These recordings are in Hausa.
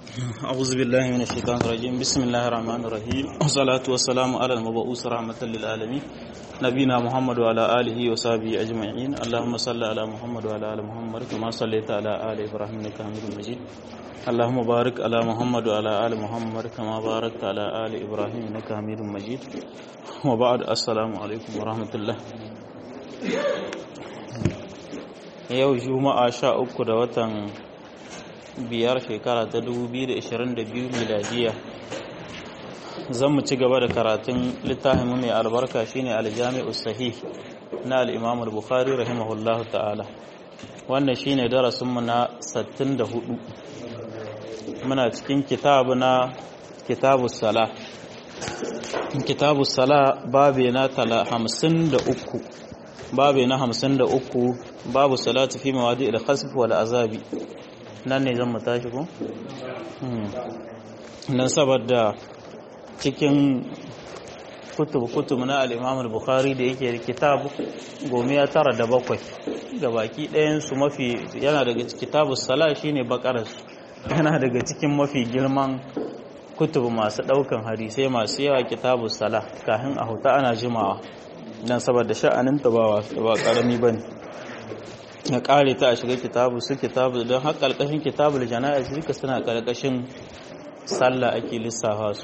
أعوذ بالله من الشيطان الرجيم بسم الله الرحمن الرحيم والصلاة والسلام على المبعوث رحمة للعالمين نبينا محمد وعلى آله وصحبه أجمعين اللهم صل على محمد وعلى آل محمد كما صليت على آل إبراهيم إنك حميد مجيد اللهم بارك على محمد وعلى آل محمد كما باركت على آل إبراهيم إنك حميد مجيد وبعد السلام عليكم ورحمة الله yau juma'a sha uku da watan biyar shekara ta 2022 miladiya zan mu ci gaba da karatun littafin mai albarka shine aljami'u sahih na al-imam al-bukhari rahimahullahu ta'ala wannan shine darasin mu na 64 muna cikin kitabu na kitabus sala kitabus sala babe na 53 babe na 53 babu salatu fi mawadi al-khasf wal azabi nan ne zan mu tashi ko nan saboda cikin kutub kutub na al-Imam al-Bukhari da yake da kitab gomiya tara da bakwai ga baki ɗayan su mafi yana daga kitabus sala shine bakaras yana daga cikin mafi girman kutub masu ɗaukan hadisai masu yawa kitabus sala kafin a huta ana jimawa dan saboda sha'anin ta ba ba karami bane ya kare ta a shiga kitabu su kitabu don har ƙarƙashin kitabul jana'iz duka suna ƙarƙashin sallah ake lissafa su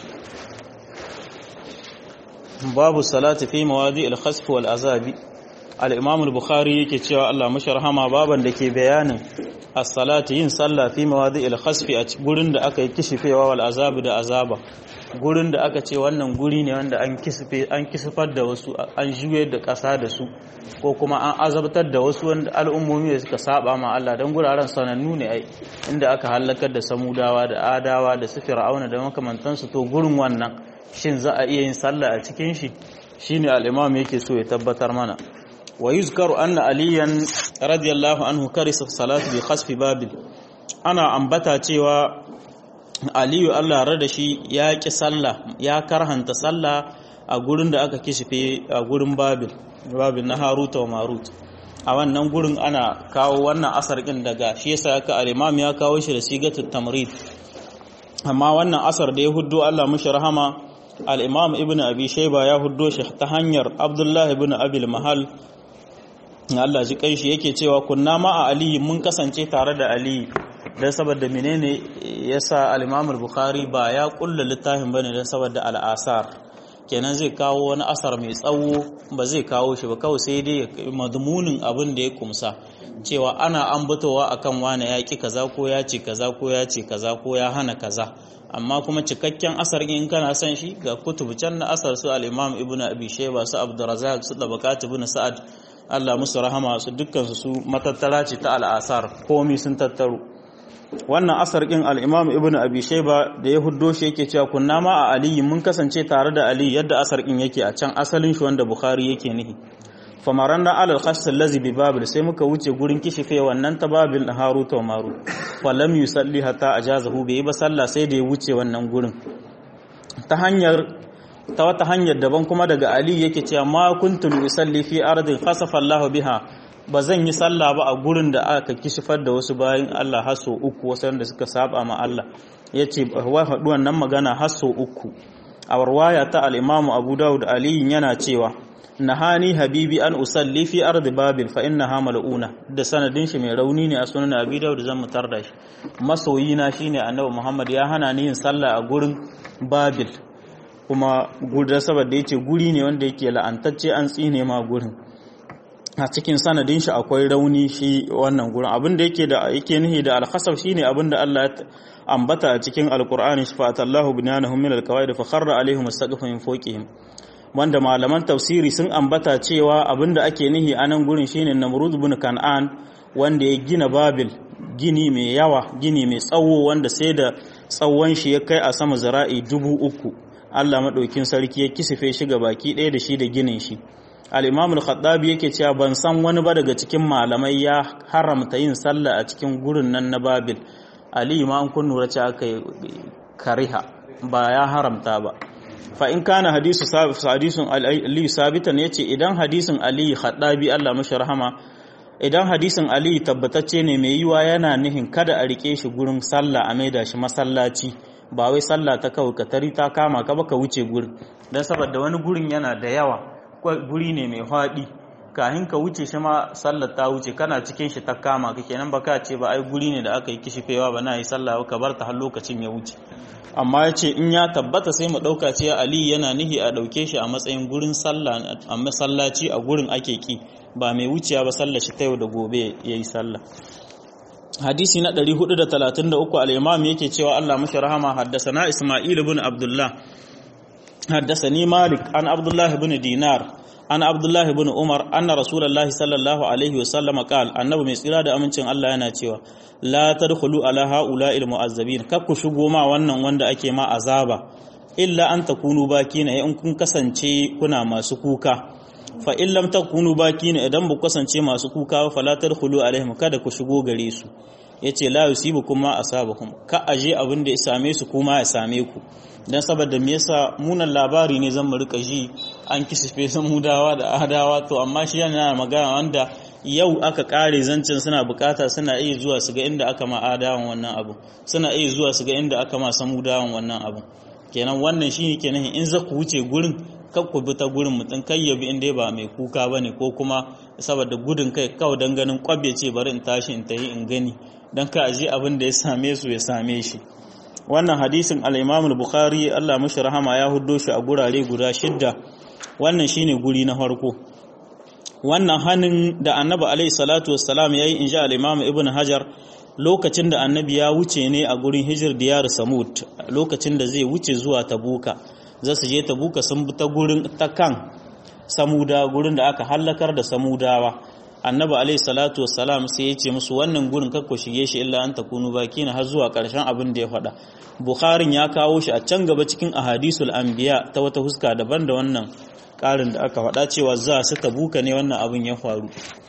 babu salati fi mawadi al-khasf wal azabi al-imam al-bukhari yake cewa Allah mashi rahama baban da ke bayanin as-salati yin sallah fi mawadi al-khasf a gurin da aka yi kishifewa wal azabi da azaba gurin da aka ce wannan guri ne wanda an kisfe an kisfar da wasu an juye da ƙasa da su ko kuma an azabtar da wasu wanda al'ummomi da suka saba ma Allah don guraren sanannu ne ai inda aka halakar da samudawa da adawa da su fir'auna da makamantansu to gurin wannan shin za a iya yin sallah a cikin shi shine al-imam yake so ya tabbatar mana wa yuzkaru anna aliyan radiyallahu anhu karisa salatu bi khasfi babil ana ambata cewa aliyu Allah rada shi ya ƙi sallah ya karhanta sallah a gurin da aka kishife a gurin babil babil na haruta wa marut a wannan gurin ana kawo wannan asar ɗin daga shi yasa aka al-imam ya kawo shi da sigatut tamrid amma wannan asar da ya huddo Allah mushi rahama al-imam ibnu abi shayba ya huddo shi ta hanyar abdullah ibn abil mahal Allah ji kai shi yake cewa kunna ma a ali mun kasance tare da ali don saboda menene yasa al-Imam al-Bukhari ba ya kulla littafin bane don saboda al-asar kenan zai kawo wani asar mai tsawo ba zai kawo shi ba kawai sai dai madmunin abin da ya kumsa cewa ana ambatowa akan wani ya ki kaza ko ya ce kaza ko ya ce kaza ko ya hana kaza amma kuma cikakken asar in kana son shi ga kutubu can na asar su al-Imam Ibn Abi Shayba su Abdurrazzaq su Tabaqat Ibn Sa'ad Allah musu rahama su dukkan su matattara ce ta al-asar komai sun tattaro wannan asar ɗin al'imam ibn abi shaiba da ya huddo shi yake cewa kunna ma a aliyu mun kasance tare da aliyu yadda asar ɗin yake a can asalin shi wanda bukhari yake nihi famaran na alal khasar lazi bi babil sai muka wuce gurin kishife wannan ta babil na haru ta maru falam yusalli hatta ajazahu bai yi ba sallah sai da ya wuce wannan gurin ta hanyar ta wata hanyar daban kuma daga ali yake cewa ma kuntum yusalli fi ardin khasafa Allah biha ba zan yi sallah ba a gurin da aka kishifar da wasu bayan Allah haso uku wasu da suka saba ma Allah ya ce wa haɗu wannan magana haso uku a warwaya ta al'imamu abu dawud aliyin yana cewa nahani habibi an usalli fi ardi babil fa innaha mal'una da sanadin shi mai rauni ne a sunan abi dawud zan mutar da shi masoyi na shine annabi muhammad ya hana ni yin sallah a gurin babil kuma gurin saboda yace guri ne wanda yake la'antacce an tsine ma gurin a cikin sanadin shi akwai rauni shi wannan gurin abin da yake da yake nihi da al-khasaf shine abin da Allah ya ambata a cikin alqur'ani shafatallahu binyanahum min al-qawaid fa kharra alaihim as-saqfu min fawqihim wanda malaman tafsiri sun ambata cewa abin da ake nihi a nan gurin shine Namrud ibn Kan'an wanda ya gina Babil gini mai yawa gini mai tsawo wanda sai da tsawon shi ya kai a sama zira'i dubu uku Allah madaukin sarki ya kisife shi ga baki ɗaya da shi da ginin shi al-imam al-khattabi yake cewa ban san wani ba daga cikin malamai ya haramta yin sallah a cikin gurin nan na babil ali ma an kun nura cewa aka kariha ba ya haramta ba fa in kana hadisu hadisun ali sabitan yace idan hadisin ali khattabi Allah mashi rahama idan hadisin ali tabbatacce ne mai yiwa yana nihin kada a rike shi gurin sallah a maida shi masallaci ba wai sallah ta kawai ka tari ta kama ka baka wuce gurin don saboda wani gurin yana da yawa guri ne mai haɗi kahin ka wuce shi ma sallar ta wuce kana cikin shi ta kama ka kenan baka ce ba ai guri ne da aka yi kishifewa ba na yi sallah ka bar ta har lokacin ya wuce amma ya ce in ya tabbata sai mu ɗauka ce ali yana nihi a ɗauke shi a matsayin gurin sallah a masallaci a gurin ake ki ba mai wuciya ba sallar shi ta yau da gobe ya yi sallah hadisi na 433 al-imam yake cewa Allah mashi rahama haddasana Isma'il ibn Abdullah haddasani Malik an Abdullah ibn Dinar an Abdullah ibn Umar anna Rasulullahi sallallahu alaihi wasallam qala annabi mai tsira da amincin Allah yana cewa la tadkhulu ala haula'il mu'azzabin kar ku shigo ma wannan wanda ake ma azaba illa an takunu bakina in kun kasance kuna masu kuka fa in lam takunu bakina idan ba kasance masu kuka fa la tadkhulu alaihim kada ku shigo gare su yace la yusibukum ma asabakum ka aje abin da ya same su kuma ya same ku dan saboda me yasa munan labari ne zan mu rika ji an kisfe san mudawa da adawa to amma shi yana magana wanda yau aka kare zancin suna bukata suna iya zuwa su ga inda aka ma adawan wannan abu suna iya zuwa su ga inda aka ma samudawan wannan abu kenan wannan shine kenan in za ku wuce gurin kan ku bi ta gurin mutum kai ya bi inda ba mai kuka ba ne ko kuma saboda gudun kai kawai don ganin kwabbe ce bari in tashi in tayi in gani don ka aji abin da ya same su ya same shi wannan hadisin al-imam bukhari Allah mashi rahama ya huddo shi a gurare guda shidda wannan shine guri na farko wannan hannun da annabi alaihi salatu wassalam yayi insha al-imam ibn hajar lokacin da annabi ya wuce ne a gurin hijir diyar samud lokacin da zai wuce zuwa tabuka za su je tabuka sun bi ta gurin ta kan samuda gurin da aka hallakar da samudawa annabi alaihi salatu wassalam sai ya ce musu wannan gurin kakku shige shi illa an takunu baki na har zuwa karshen abin da ya faɗa bukharin ya kawo shi a can gaba cikin ahadisul anbiya ta wata huska daban da wannan ƙarin da aka faɗa cewa za su tabuka ne wannan abin ya faru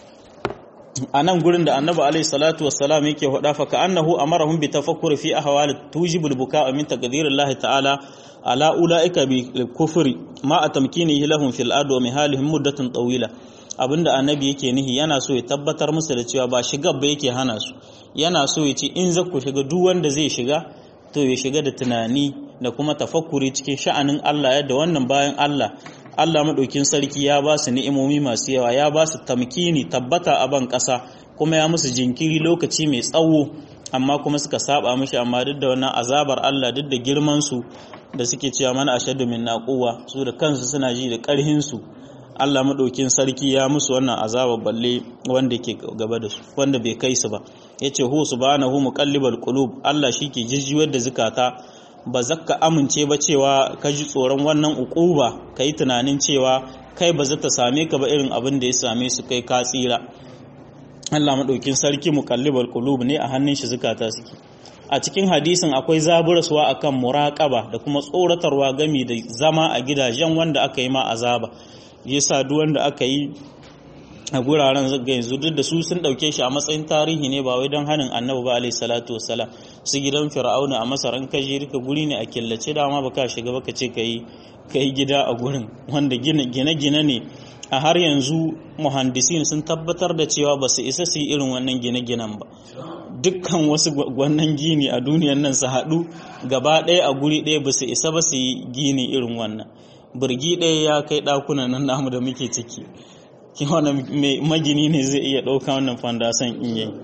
a nan gurin da annabi alaihi salatu wassalam yake faɗa fa ka annahu amarahum bi tafakkur fi ahwal tujibul buka min taqdirillahi ta'ala ala ulaika bi kufri ma atamkinihi lahum fil ard wa mihalihim muddatan tawila abinda annabi yake nihi yana so ya tabbatar musu da cewa ba shiga ba yake hana su yana so ya ce in za ku shiga duk wanda zai shiga to ya shiga da tunani da kuma tafakkuri cikin sha'anin Allah yadda wannan bayan Allah Allah maɗaukin sarki ya ba su ni'imomi masu yawa ya ba su tamkini tabbata a ban ƙasa kuma ya musu jinkiri lokaci mai tsawo amma kuma suka saba mishi amma duk da wannan azabar Allah duk da girman su da suke cewa mana ashaddu min naquwa su da kansu suna ji da ƙarhin su Allah maɗaukin sarki ya musu wannan azabar balle wanda ke gaba da su wanda bai kai su ba yace hu subhanahu muqallibal qulub Allah shike jijjiwar da zukata ba za ka amince ba cewa ka ji tsoron wannan ukuba ka yi tunanin cewa kai ba za ta same ka ba irin abin da ya same su kai ka tsira Allah maɗaukin sarki muqallibal qulub ne a hannun shi zukata suke a cikin hadisin akwai zaburaswa akan muraƙaba da kuma tsoratarwa gami da zama a gidajen wanda aka yi ma azaba yasa duk wanda aka yi a guraren zaga yanzu duk da su sun dauke shi a matsayin tarihi ne ba wai don hanin annabi ba alaihi salatu wassalam su gidan fir'auna a masar an kaje rika guri ne a killace dama baka shiga baka ce kai kai gida a gurin wanda gine gine ne a har yanzu muhandisin sun tabbatar da cewa ba su isa su yi irin wannan gine-ginen ba dukkan wasu wannan gini a duniyan nan su haɗu gaba ɗaya a guri ɗaya ba su isa ba su yi gini irin wannan birgi ɗaya ya kai ɗakunan nan namu da muke ciki wani magini ne zai iya ɗauka wannan fandasan in yi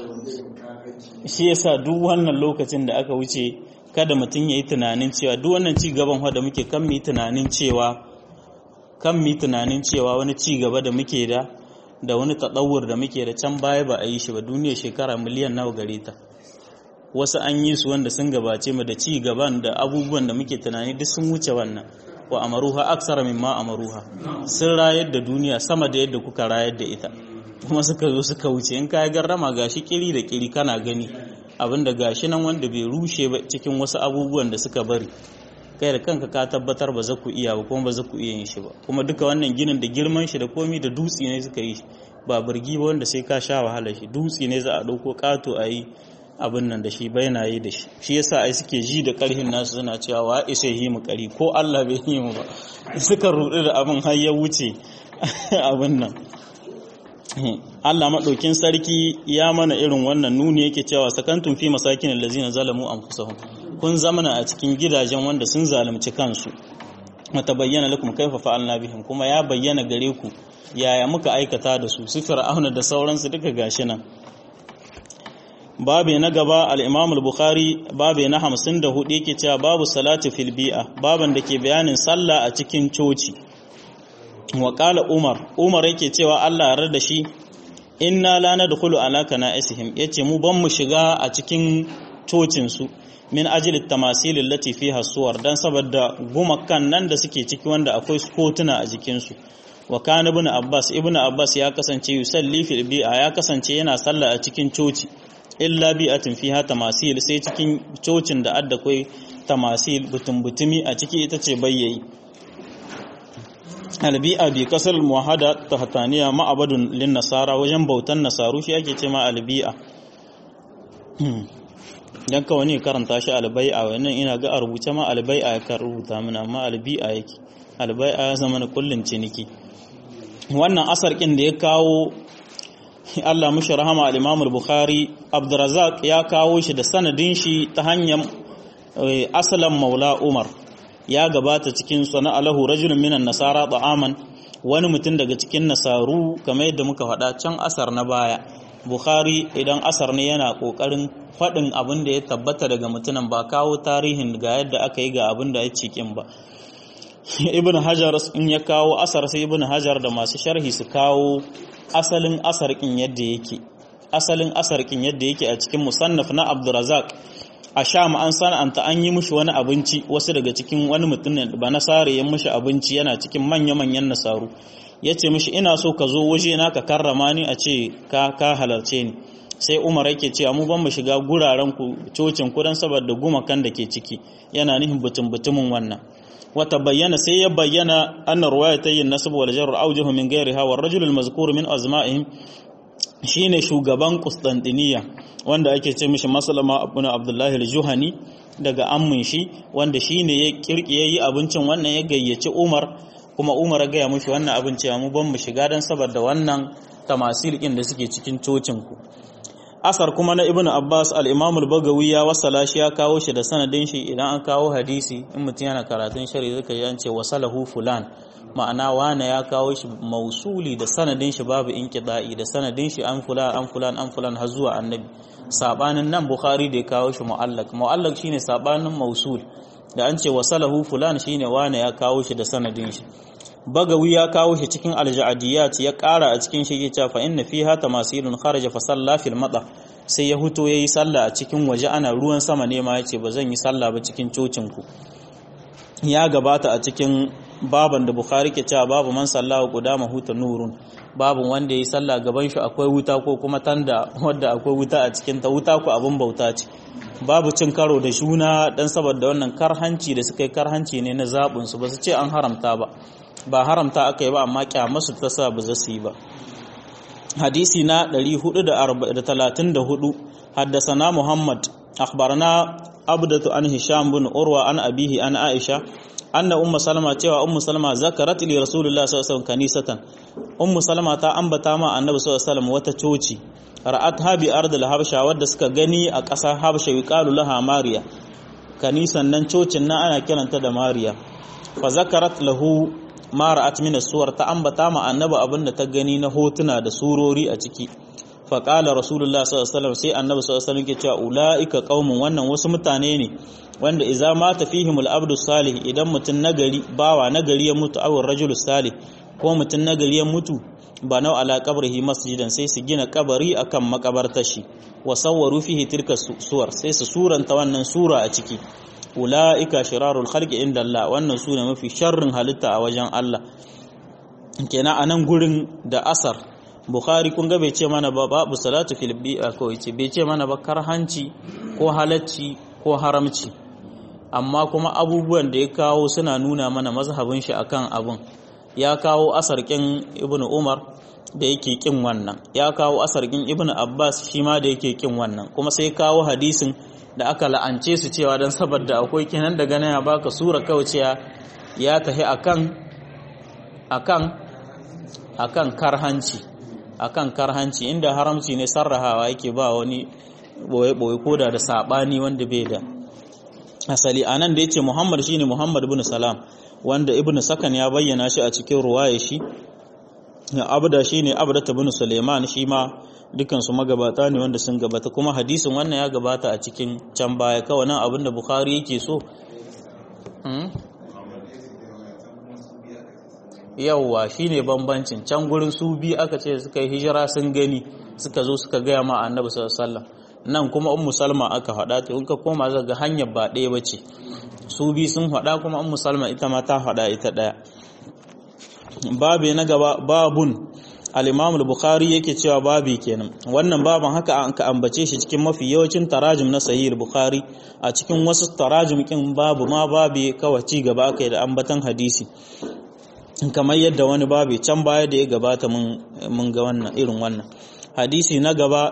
shi yasa duk wannan lokacin da aka wuce kada mutum ya yi tunanin cewa duk wannan ci gaban da muke kan mu tunanin cewa kan mu tunanin cewa wani ci gaba da muke da da wani taɗawur da muke da can baya ba a yi shi ba duniya shekara miliyan nawa gare ta wasu an yi su wanda sun gabace mu da ci gaban da abubuwan da muke tunani duk sun wuce wannan wa amaruha aksara mimma amaruha sun rayar da duniya sama da yadda kuka rayar da ita kuma suka zo suka wuce in ka garrama gashi kiri da kiri kana gani abinda gashi nan wanda bai rushe ba cikin wasu abubuwan da suka bari kai da kanka ka tabbatar ba za ku iya ba kuma ba za ku iya yin shi ba kuma duka wannan ginin da girman shi da komi da dutse ne suka yi ba birgi ba wanda sai ka sha wahala shi dutse ne za a ɗauko ƙato a yi abin nan da shi baina yi da shi shi yasa ai suke ji da karhin nasu suna cewa wa isa yi mu kari ko Allah bai yi mu ba suka rudu da abin har ya wuce abin nan Allah maɗaukin sarki ya mana irin wannan nuni yake cewa sakantun fi masakin allazina zalamu anfusahum kun zamana a cikin gidajen wanda sun zalunci kansu mata bayyana lakum kaifa fa'alna bihim kuma ya bayyana gare ku yaya muka aikata da su su fir'auna da sauransu duka gashi nan babe na gaba al-Imam al-Bukhari babe na 54 yake cewa babu salatu fil bi'a baban da ke bayanin sallah a cikin coci wa qala Umar Umar yake cewa Allah ya da shi inna la nadkhulu ala kana'isihim yace mu ban mu shiga a cikin cocin su min ajli tamasil allati fiha suwar dan saboda gumakan nan da suke ciki wanda akwai kotuna a jikin su wa kana ibn Abbas ibn Abbas ya kasance yusalli fil bi'a ya kasance yana sallah a cikin coci illa bi'atin fiha tamasil sai cikin cocin da adda kai tamasil butun butumi a ciki ita ce bayyayi albi'a bi kasar muwahada tahtaniya ma'abadun lin nasara wajen bautan nasaru shi ake ce ma albi'a dan ka wani karanta shi albai'a wannan ina ga a rubuce ma albai'a ya kan rubuta mana amma albi'a yake albai'a ya zama na kullun ciniki wannan asar kin da ya kawo Allah mushi rahama al-Imam al-Bukhari Abdurrazzaq ya kawo shi da sanadin shi ta hanyar asalan Maula Umar ya gabata cikin sana alahu rajulun minan nasara ta'aman wani mutum daga cikin nasaru kamar yadda muka faɗa can asar na baya Bukhari idan asar ne yana kokarin faɗin abin da ya tabbata daga mutumin ba kawo tarihin ga yadda aka yi ga abin da ya cikin ba Ibn Hajar in ya kawo asar sai Ibn Hajar da masu sharhi su kawo asalin asarkin yadda yake asalin asarkin yadda yake a cikin musannaf na Abdurrazzaq a Sham an sana'anta an yi mushi wani abinci wasu daga cikin wani mutum ba nasare ya mushi abinci yana cikin manya-manyan nasaru ya ce mushi ina so ka zo waje na ka karrama ni a ce ka ka halarce ni sai Umar yake cewa mu ban mu shiga guraren ku cocin ku dan saboda gumakan da ke ciki yana nihin butun butumin wannan wata bayyana sai ya bayyana annar ruwayatayn nasab wal jar awjuhu min ghayriha war rajul al mazkur min azma'ihim shine shugaban Constantiniya wanda ake ce mishi Maslama ibn Abdullah al-Juhani daga ammin shi wanda shine ya kirkiye yi abincin wannan ya gayyaci Umar kuma Umar ya gaya mishi wannan abinci mu ban mu shiga dan saboda wannan tamasil din da suke cikin cocin ku asar kuma na ibnu abbas al-imam al-bagawi ya wasala shi ya kawo shi da sanadin shi idan an kawo hadisi in mutum yana karatun shari'a zaka ji an ce wasalahu fulan ma'ana wane ya kawo shi mausuli da sanadin shi babu inqida'i da sanadin shi an fulan an fulan an fulan har zuwa annabi sabanin nan bukhari da ya kawo shi mu'allaq mu'allaq shine sabanin mausul da an ce wasalahu fulan shine wane ya kawo shi da sanadin shi bagawi ya kawo shi cikin alja'adiyat ya ƙara a cikin shi ya fa inna fiha tamasilun kharaja fa salla fil mata sai ya huto yayi sallah a cikin waje ana ruwan sama ne ma yace ba zan yi sallah ba cikin cocin ku ya gabata a cikin baban da bukhari ke cewa babu man sallahu qudama huta nurun babu wanda yayi sallah gaban shi akwai wuta ko kuma tanda wanda akwai wuta a cikin ta wuta ko abun bauta ce babu cin karo da shuna dan saboda wannan karhanci da suka yi karhanci ne na zabun su ba su ce an haramta ba ba haramta aka yi ba amma kyamasu ta sa ba za su yi ba hadisi na 434 haddasana muhammad akhbarana abdatu an hisham bin urwa an abihi an aisha anna ummu salama cewa ummu salama zakarat li rasulullah sallallahu alaihi wasallam kanisatan ummu salama ta ambata ma annabi sallallahu alaihi wasallam wata coci ra'at habi ardil habsha wadda suka gani a ƙasar habsha yuqalu laha mariya kanisan nan cocin nan ana kiranta da mariya fa zakarat lahu mara atmina suwar ta ambata ma annabi abin da ta gani na hotuna da surori a ciki faƙala rasulullah sallallahu sai annabi sallallahu alaihi ke cewa ula'ika qaumun wannan wasu mutane ne wanda idza mata fihim al-abdu salih idan mutun nagari bawa nagari ya mutu aw rajul salih ko mutun nagari ya mutu ba nau ala qabrihi masjidan sai su gina kabari akan makabartar shi wa sawwaru fihi tilka suwar sai su suranta wannan sura a ciki ula'ika shirarul khalqi inda Allah wannan sune mafi sharrin halitta a wajen Allah kenan anan gurin da asar Bukhari kun ga bai ce mana ba babu salatu fil bi'a ko yace bai ce mana ba karhanci ko halacci ko haramci amma kuma abubuwan da ya kawo suna nuna mana mazhabin shi akan abun ya kawo asarkin Ibn Umar da yake kin wannan ya kawo asarkin Ibn Abbas shi ma da yake kin wannan kuma sai kawo hadisin da aka la'ance su cewa don saboda akwai kinan daga nan ya baka sura kauciya ya tafi akan akan akan karhanci akan karhanci inda haramci ne sarrahawa yake ba wani boye-boye koda da sabani wanda bai da asali anan da yace Muhammad shine Muhammad ibn Salam wanda Ibn Sakan ya bayyana shi a cikin ruwaya shi Abda shine Abda ibn Suleiman shi ma dukan su magabata ne wanda sun gabata kuma hadisin wannan ya gabata a cikin can baya kawai nan abinda Bukhari yake so yawwa shine bambancin can gurin su biyu aka ce suka yi hijira sun gani suka zo suka gaya ma annabi sallallahu alaihi wasallam nan kuma ummu salma aka faɗa ta in ka koma za ga hanyar ba ɗaya bace su biyu sun faɗa kuma ummu salma ita ma ta faɗa ita ɗaya babe na gaba babun al-imam al-bukhari yake cewa babi kenan wannan baban haka an ka ambace shi cikin mafi yawancin tarajim na sahih al-bukhari a cikin wasu tarajim kin babu ma babi kawai ci gaba aka da ambatan hadisi kamar yadda wani babi can baya da ya gabata mun ga wannan irin wannan hadisi na gaba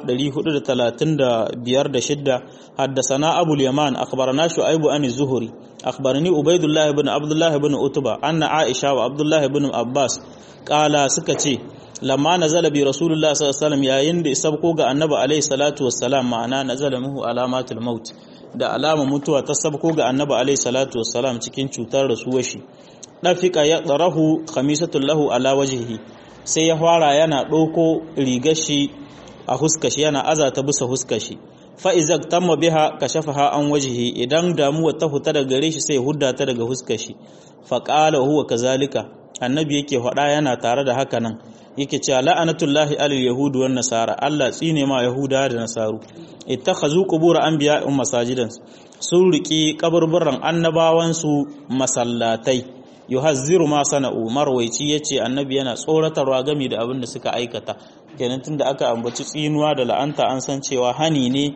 435 da shidda haddasana abul yaman akhbarana shu'aibu an zuhuri akhbarani ubaidullah ibn abdullah ibn utba anna aisha wa abdullah ibn abbas kala suka ce lamma nazala bi rasulullah sallallahu alaihi wasallam yayin da sabko ga annabi alaihi salatu wassalam ma'ana nazala muhu alamatul maut da alama mutuwa ta sabko ga annabi alaihi salatu wassalam cikin cutar rasuwar shi dafika ya tsarahu khamisatul lahu ala wajhihi sai ya fara yana ɗauko rigar shi a huskashi yana azata bisa huskashi fa'izak tamma biha kashafaha an wajhihi idan damuwa ta huta daga gare shi sai hudda ta daga huskashi faqala huwa kazalika annabi yake faɗa yana tare da haka nan yake cewa la'anatullahi alal yahudu wan nasara Allah tsine ma yahuda da nasaru ittakhazu qubur anbiya'in masajidan sun riki kaburburan annabawan su masallatai yuhazziru ma sana'u marwaici yace annabi yana tsoratarwa game da abin da suka aikata kenan tunda aka ambaci tsinuwa da la'anta an san cewa hani ne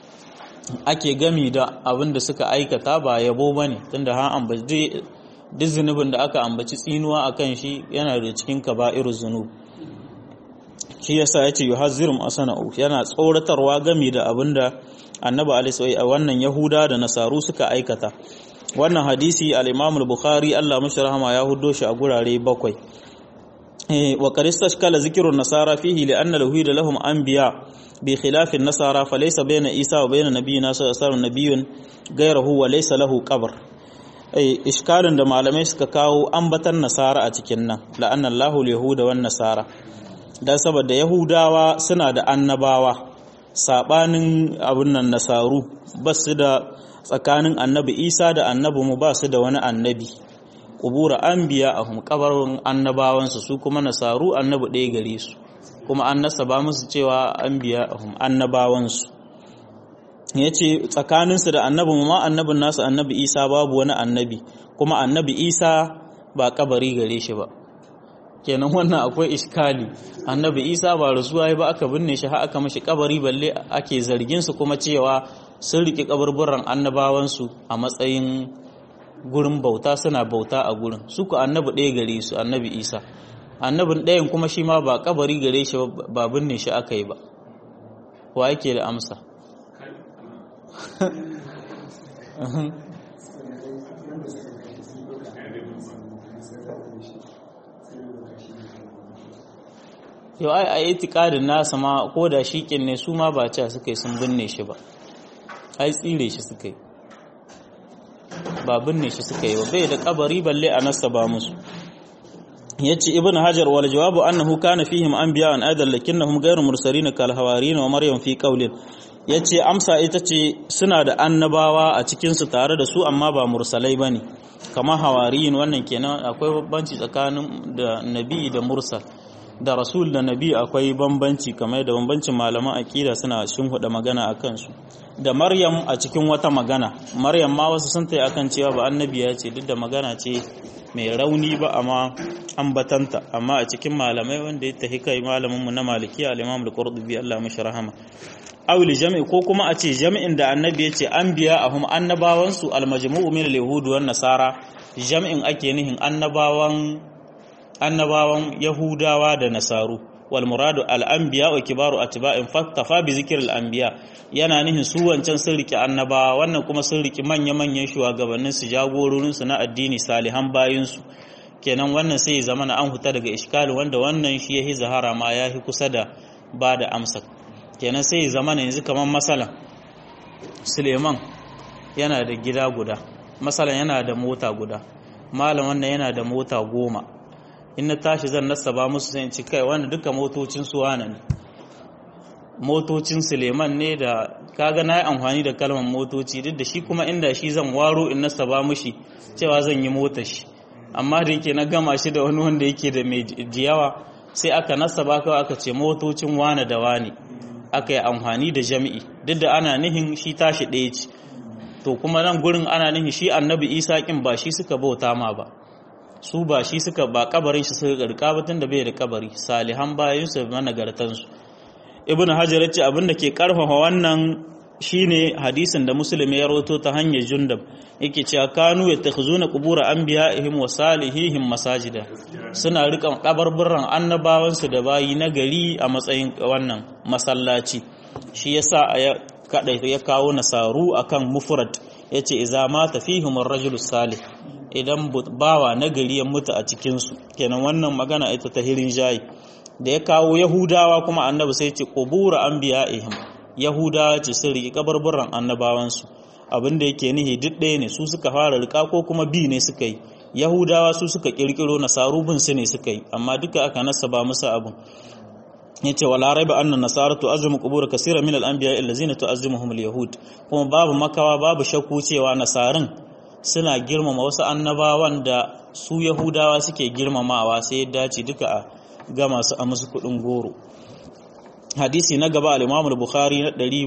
ake gami da abin da suka aikata ba yabo bane tunda ha ambaci duk zunubin da aka ambaci tsinuwa akan shi yana da cikin kaba'iruz zunub shi yasa yace yuhazziru ma sana'u yana tsoratarwa game da abin da annabi alaihi a wannan yahuda da nasaru suka aikata wannan hadisi al-Imam al-Bukhari Allah mashi rahama ya huddo shi a gurare bakwai wa qarista kala zikrun nasara fihi li anna lahu da lahum anbiya bi khilaf an-nasara falaysa bayna Isa wa bayna nabiyyina sallallahu alaihi wasallam nabiyyun ghayruhu wa laysa lahu qabr eh iskalin da malamai suka kawo ambatan nasara a cikin nan la anna Allahu al-yahuda wan nasara dan saboda yahudawa suna da annabawa sabanin abun nan nasaru basu da tsakanin annabi isa da annabi mu ba su da wani annabi ƙubura an biya a kabarin annabawansu su kuma nasaru annabi ɗaya gare su kuma an nasaba musu cewa an biya a annabawansu ya ce tsakaninsu da annabi mu ma annabin nasu annabi isa babu wani annabi kuma annabi isa ba kabari gare shi ba kenan wannan akwai iskali annabi isa ba rasuwa ba aka binne shi har aka mashi kabari balle ake zargin su kuma cewa sun riƙe kaburburan annabawansu a matsayin gurin bauta suna bauta a gurin su ku annabi ɗaya gare su annabi isa annabin ɗayan kuma shi ma ba kabari gare shi ba binne shi aka yi ba wa yake da amsa yau ai a yi tikadin nasa ma ko da shiƙin ne su ma ba ca suka yi sun binne shi ba ai tsire shi suka yi ba binne shi suka yi ba bai da kabari balle a nasa ba musu yace ibnu hajar wal jawabu annahu kana fihim anbiya an adal lakinnahum ghayru mursalin kal hawarin wa maryam fi qawlin yace amsa ita ce suna da annabawa a cikin su tare da su amma ba mursalai bane kamar hawariyin wannan kenan akwai bambanci tsakanin da nabi da mursal da rasul da nabi akwai bambanci kamar da bambancin malaman akida suna huda magana a kansu da maryam a cikin wata magana maryam ma wasu sun tayi akan cewa ba annabiya ce duk da magana ce mai rauni ba amma ambatanta amma a cikin malamai wanda ya tahi kai malamin mu na maliki al-imam al-qurtubi Allah mishi rahama awli jami'i ko kuma a ce jami'in da annabi ya ce anbiya ahum annabawansu al-majmu'u min al-yahud wan nasara jami'in ake nihin annabawan annabawan Yahudawa da Nasaru wal muradu al anbiya wa kibaru atba'in faktafa bi zikr al anbiya yana nihin su wancan sun riki annabawa wannan kuma sun riki manya manyan shugabannin su jagororin su na addini salihan bayin su kenan wannan sai ya zama na an huta daga iskali wanda wannan shi yahi zahara ma yahi kusa da ba da amsa kenan sai ya zama na yanzu kamar masala Suleiman yana da gida guda masalan yana da mota guda malam wannan yana da mota goma in na tashi zan nasaba musu sai in ci kai wanda duka motocin su wane ne motocin suleiman ne da kaga na yi amfani da kalmar motoci duk da shi kuma inda shi zan waro in nasaba mushi cewa zan yi motar shi amma da yake na gama shi da wani wanda yake da mai jiyawa sai aka nasaba kawai aka ce motocin wane da wane aka yi amfani da jami'i duk da ana nihin shi tashi ɗaya ce to kuma nan gurin ana nihin shi annabi isa kin ba shi suka bauta ma ba su ba shi suka ba kabarin shi suka garka ba tunda bai da kabari salihan bayan su managartan su ibn hajar yace abin da ke karfafa wannan shine hadisin da musulmi ya rawato ta hanyar jundab yake cewa kanu yattakhuzuna qubura anbiya'ihim wa salihihim masajida suna rika kabarburran annabawan su da bayi na gari a matsayin wannan masallaci shi yasa ya kada ya kawo nasaru akan mufrad yace idza mata fihim ar-rajulu salih idan bawa na gari ya mutu a cikinsu kenan wannan magana ita ta hirin jayi da ya kawo yahudawa kuma annabi sai ce qubura anbiya'ihim yahudawa ce sun riƙe kabarburan annabawansu abin da yake nihi duk ɗaya ne su suka fara rika ko kuma bi ne suka yi yahudawa su suka kirkiro nasaru bin su ne suka yi amma duka aka nasaba musu abin yace wala raiba anna nasara tu'azzimu qubur kaseera min al-anbiya allazina tu'azzimuhum al-yahud kuma babu makawa babu shakku cewa nasarin suna girmama wasu annabawan da su yahudawa suke girmamawa sai ya dace duka a ga masu a musu kudin goro hadisi na gaba al-imam al-bukhari na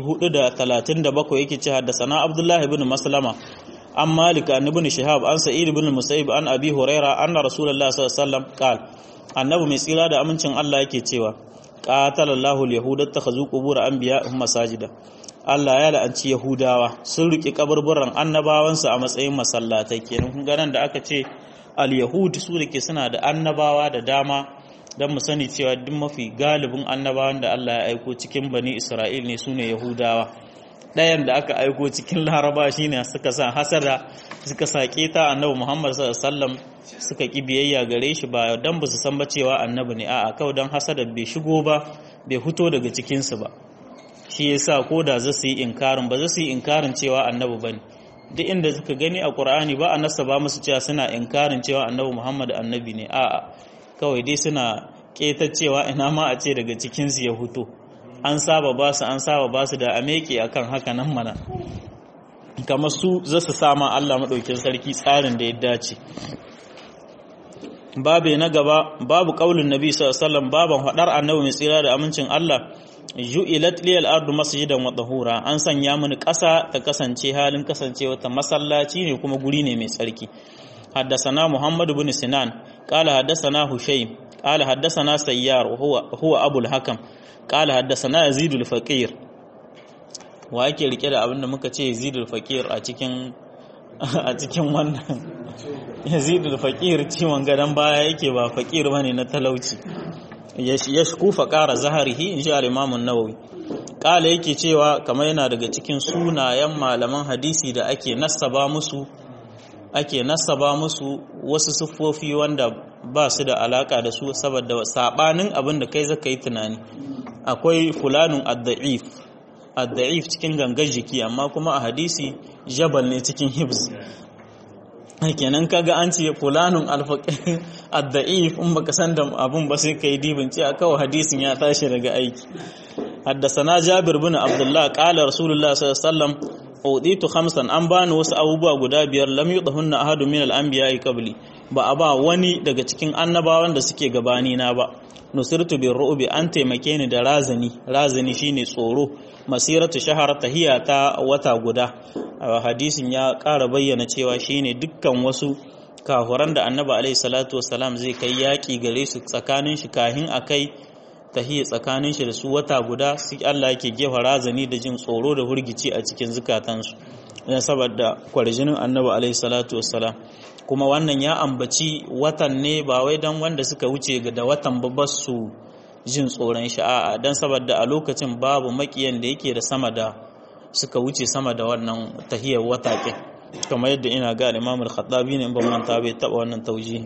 437 yake ce haddasana abdullah ibn maslama an malik an ibn shihab an sa'id ibn musayyib an abi huraira anna rasulullah sallallahu alaihi wasallam qala annabi mai tsira da amincin Allah yake cewa qatalallahu al-yahuda takhazu qubur anbiya'ihim masajida Allah ya la'anci Yahudawa sun riƙe kaburburan annabawansu a matsayin masallatai kenan kun ganan da aka ce al-yahud su da ke suna da annabawa da dama don mu sani cewa duk mafi galibin annabawan da Allah ya aiko cikin bani Isra'il ne sune Yahudawa ɗayan da aka aiko cikin Laraba shine suka sa hasada suka sake ta annabi Muhammad sallallahu alaihi wasallam suka ki biyayya gare shi ba dan ba su san ba cewa annabi ne a'a kawai dan hasada bai shigo ba bai fito daga cikin su ba shi yasa ko da za su yi inkarin ba za su yi inkarin cewa annabi bane duk inda suka gani a Qur'ani ba a nasaba musu cewa suna inkarin cewa annabi Muhammad annabi ne a'a kawai dai suna cewa ina ma a ce daga cikin su ya huto an saba ba su an saba ba su da ameke akan haka nan mana kamar su za su sama Allah madaukin sarki tsarin da ya dace babu na gaba babu kaulin nabi sallallahu alaihi wasallam baban hadar annabi mai tsira da amincin Allah ju'ilat liyal ardu masjidan wa tahura an sanya mini ƙasa ta kasance halin kasancewa ta masallaci ne kuma guri ne mai tsarki حدثنا محمد بن سنان قال حدثنا هشيم قال حدثنا سيار وهو هو ابو الحكم قال حدثنا يزيد الفقير wa yake rike da abin da muka ce Yazid al-Faqir a cikin a cikin wannan Yazid al-Faqir ciwon gadan baya yake ba faqir bane na talauci yashku faqara zaharihi insha al-Imam an-Nawawi kala yake cewa kamar yana daga cikin sunayen malaman hadisi da ake nasaba musu ake nasaba musu wasu siffofi wanda ba su da alaka da su saboda sabanin abin da kai zaka yi tunani akwai fulanun ad-da'if ad-da'if cikin gangar jiki amma kuma a hadisi jabal ne cikin hibs kenan kaga an ce fulanun ad-da'if in baka san da abun ba sai kai dibin ce kawai hadisin ya tashi daga aiki حدثنا جابر بن عبد الله قال رسول الله صلى الله عليه وسلم uditu khamsan an bani wasu abubuwa guda biyar lam yudhunna ahadun min al-anbiya'i qabli ba a ba wani daga cikin annabawan da suke gabani na ba nusirtu bir ru'bi an taimake ni da razani razani shine tsoro masiratu shahar tahiya ta wata guda hadisin ya ƙara bayyana cewa shine dukkan wasu kafuran da annabi alaihi salatu wassalam zai kai yaki gare su tsakanin shi kahin akai tahiyya tsakanin shi da su wata guda sai Allah yake gefa razani da jin tsoro da hurgici a cikin zukatansu don saboda kwarjinin annabi alaihi salatu wassalam kuma wannan ya ambaci watan ne ba wai dan wanda suka wuce da watan babbar su jin tsoron shi a'a dan saboda a lokacin babu makiyan da yake da sama da suka wuce sama da wannan tahiyar wata ɗin kamar yadda ina ga Imam al-Khattabi ne ban manta bai taba wannan taujihi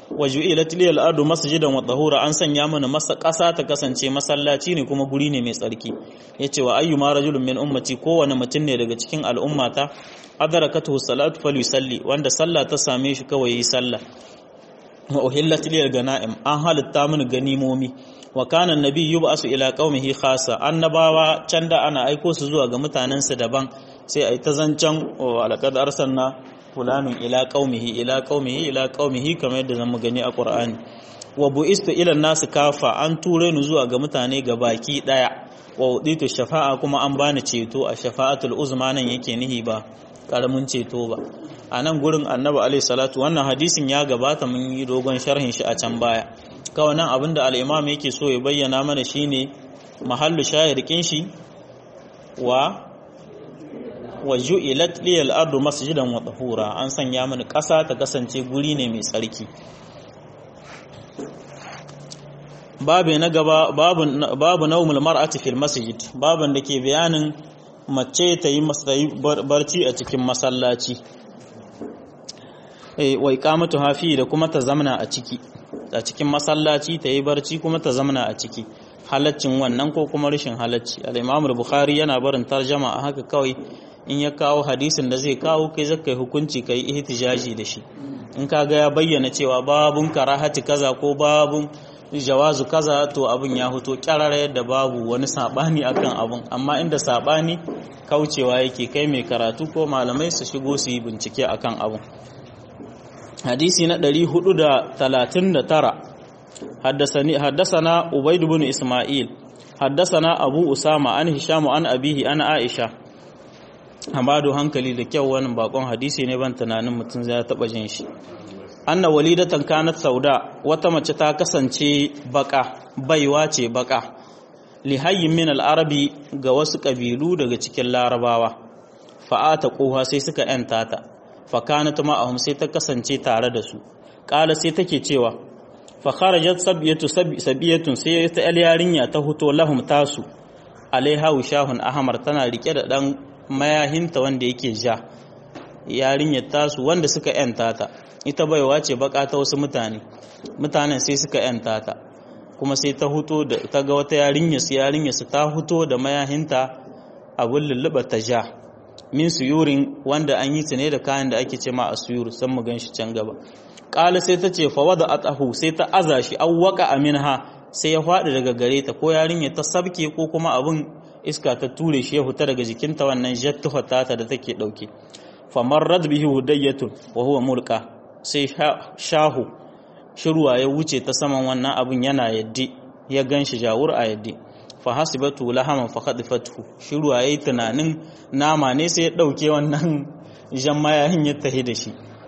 wa ju'ilat liyal ardu masjidan wa tahura an sanya mana masa ƙasa ta kasance masallaci ne kuma guri ne mai tsarki yace wa ayyuma rajulun min ummati kowane mutum ne daga cikin al'ummata adarakatuhu salatu falyusalli wanda sallah ta same shi kawai yi sallah wa uhillat liyal ganaim an halitta mini ganimomi wa kana annabi yub'asu ila qaumihi khassa annabawa can da ana aiko su zuwa ga mutanensu daban sai ai ta zancan alaqad arsalna fulanin ila qaumihi ila qaumihi ila qaumihi kamar yadda zamu gani a Qur'ani wa bu'istu ila nasu kafa an ture ni zuwa ga mutane ga baki daya wa uditu shafa'a kuma an bani ceto a shafa'atul uzma nan yake nihi ba karamin ceto ba a nan gurin annabi alaihi salatu wannan hadisin ya gabata mun yi dogon sharhin shi a can baya kawai nan abinda al-imam yake so ya bayyana mana shine mahallu shahirkin shi wa wa ju'ilat liyal ardu masjidan wa tahura an sanya mini ƙasa ta kasance guri ne mai tsarki babu na gaba babu babu naumul mar'ati fil masjid baban da ke bayanin mace ta yi barci a cikin masallaci eh wa iqamatu hafi da kuma ta zamna a ciki a cikin masallaci ta yi barci kuma ta zamna a ciki halaccin wannan ko kuma rashin halacci al-imam al-bukhari yana barin tarjama a haka kawai in ya kawo hadisin da zai kawo kai zaka yi hukunci kai ihtijaji da shi in kaga ya bayyana cewa babun karahati kaza ko babun jawazu kaza to abun ya hoto kyarara yadda babu wani sabani akan abun amma inda sabani kaucewa yake kai mai karatu ko malamai su shigo su yi bincike akan abun hadisi na 439 حدثني حدثنا عبيد بن اسماعيل حدثنا ابو اسامه عن هشام عن ابيه عن عائشه Hamadu hankali da kyau wannan bakon hadisi ne ban tunanin mutum zai taba jin shi anna walidatan kanat sauda wata mace ta kasance baka baiwa ce baka li hayyin min al-arabi ga wasu kabilu daga cikin larabawa fa'ata quha sai suka yanta ta fa kanat ma'ahum sai ta kasance tare da su qala sai take cewa fa kharajat sabiyatu sabiyatun sai ta yarinya ta huto lahum tasu alaiha shahun ahmar tana rike da dan mayahinta wanda yake ja yarinyar tasu wanda suka yanta ta ita baiwa ce baka ta wasu mutane mutanen sai suka yanta ta kuma sai ta huto da ta ga wata yarinya su yarinya su ta huto da mayahinta abun lulluba ta ja min suyurin wanda an yi ta ne da kayan da ake ce ma a suyur san mu gan shi can gaba ƙala sai ta ce fawada atahu sai ta aza shi awwaka aminha sai ya faɗi daga gare ta ko yarinya ta sabke ko kuma abun iska ta ture shi ya fita daga jikinta wannan jattuha tata da take dauke famarrad bihi hudayyatun wa huwa mulka sai shahu shirwa ya wuce ta saman wannan abun yana yaddi ya ganshi jawur a yaddi fa hasibatu lahaman fa khadifatu shirwa yayi tunanin nama ne sai ya dauke wannan jan mayahin ya tahi da shi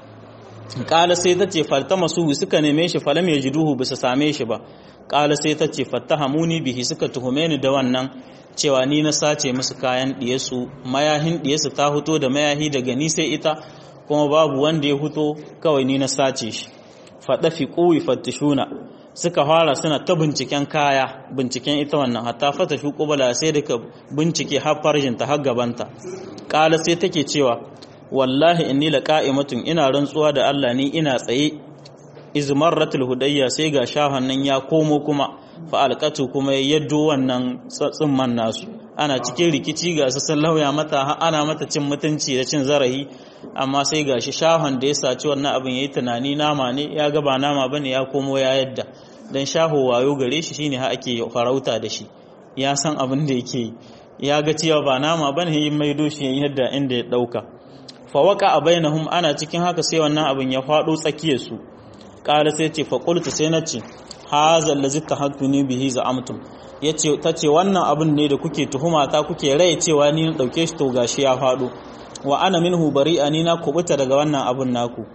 kala sai ta ce faltamasu suka neme shi falam yajiduhu bisa same shi ba kala sai ta ce fattahamuni bihi suka tuhume ni da wannan cewa ni na sace musu kayan ɗiyesu mayahin ɗiyesu ta huto da mayahi daga ni sai ita kuma babu wanda ya huto kawai ni na sace shi faɗa fi ƙuwi fattishuna suka fara suna ta binciken kaya binciken ita wannan hatta fata shi ƙubala sai da ka bincike har farjinta har gabanta ƙala sai take cewa wallahi inni la qa'imatun ina rantsuwa da Allah ni ina tsaye izmarratul hudayya sai ga shahon nan ya komo kuma fa'alƙatu kuma ya yaddo wannan tsimman nasu ana cikin rikici ga su sun lauya mata ana mata cin mutunci da cin zarahi amma sai ga shi shahon da ya saci wannan abin ya yi tunani nama ne ya gaba nama ba ne ya komo ya yadda don shaho wayo gare shi shine ha ake farauta da shi ya san abin da yake ya ga cewa ba nama ba ne yin maido shi yadda inda ya ɗauka fawaka a bainahum ana cikin haka sai wannan abin ya faɗo tsakiyarsu ƙara sai ce faƙultu sai na ce haza allazi tahattuni bihi za'amtum yace tace wannan abin ne da kuke tuhuma ta kuke rai cewa ni na dauke shi to gashi ya fado wa ana minhu bari'a ni na kubuta daga wannan abin naku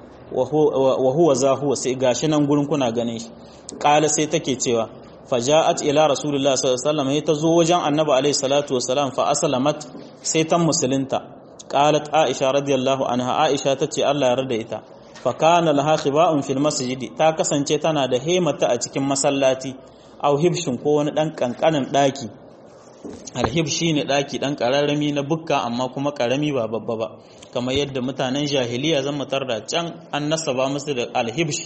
wa huwa za huwa sai gashi nan gurin kuna ganin shi qala sai take cewa faja'at ila rasulullah sallallahu alaihi wasallam ta zo wajen annabi alaihi salatu wasalam fa aslamat sai ta musulunta qalat aisha radiyallahu anha aisha tace Allah ya yarda ita fakana laha khiba'un fil masjidi ta kasance tana da hemata a cikin masallaci aw hibshin ko wani dan kankanin daki alhib shine daki dan kararrami na bukka amma kuma karami ba babba ba kamar yadda mutanen jahiliya zan mutar da can an nasaba musu da alhibsh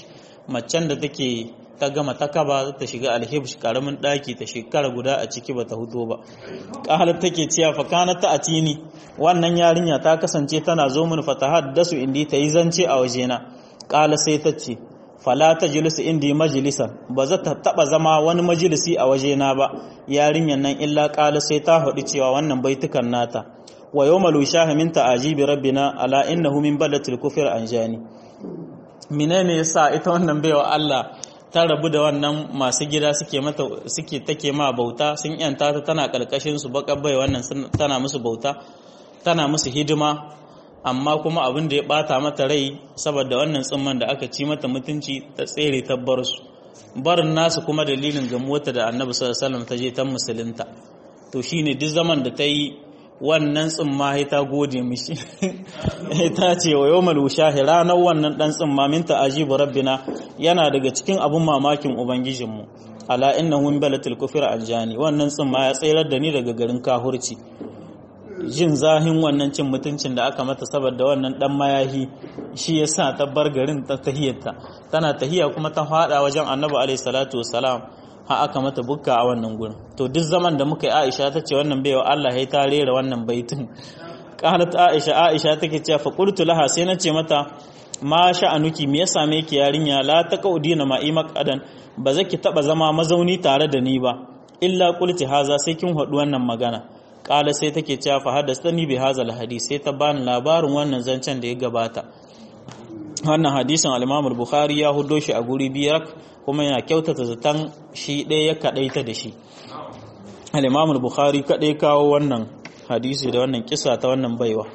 macen da take ta gama ta kaba ta shiga alhibsh karamin daki ta shekara guda a ciki ba ta huto ba qalat take cewa fa kanat ta atini wannan yarinya ta kasance tana zo min fatahaddasu indi ta yi zance a wajena qala sai ta ce fala ta jilisu indi majalisan ba za ta taba zama wani majalisi a wajena ba yarinyan nan illa qala sai ta faɗi cewa wannan baitukan nata wa yawmal wishaha min ta'ajibi rabbina ala innahu min balatil kufr anjani menene yasa ita wannan baiwa Allah ta rabu da wannan masu gida suke mata suke take ma bauta sun yanta ta tana karkashin su baka bai wannan tana musu bauta tana musu hidima amma kuma abin da ya bata mata rai saboda wannan tsimman da aka ci mata mutunci ta tsere ta bar su barin nasu kuma dalilin gamuwarta da annabi sallallahu alaihi wasallam ta je ta musulunta to shine duk zaman da ta yi wannan tsimma ya ta gode mishi ta ce wa yawmal wushahi ranar wannan dan tsimma min ta'ajibu rabbina yana daga cikin abun mamakin ubangijinmu ala innahu min balatil kufra aljani wannan tsimma ya tsayar da ni daga garin kahurci jin zahin wannan cin mutuncin da aka mata saboda wannan dan mayahi shi yasa ta bar garin ta tahiyarta tana tahiya kuma ta fada wajen annabi alaihi salatu wassalam ha aka mata bukka a wannan gurin to duk zaman da muka yi Aisha ta ce wannan baiwa Allah ya ta rera wannan baitin qalat Aisha Aisha take cewa fa qultu laha sai nace mata ma sha'anuki me ya same ki yarinya la taqudina ma'i maqadan ba zaki taba zama mazauni tare da ni ba illa qulti haza sai kin hadu wannan magana qala sai take cewa fa hadastani bi hazal hadith sai ta bani labarin wannan zancen da ya gabata wannan hadisin al-Imam al-Bukhari ya hudo shi a guri biyar kuma yana kyautata zaton shi ɗaya ya kaɗaita da shi al-imam al-bukhari kaɗai kawo wannan hadisi da wannan kisa ta wannan baiwa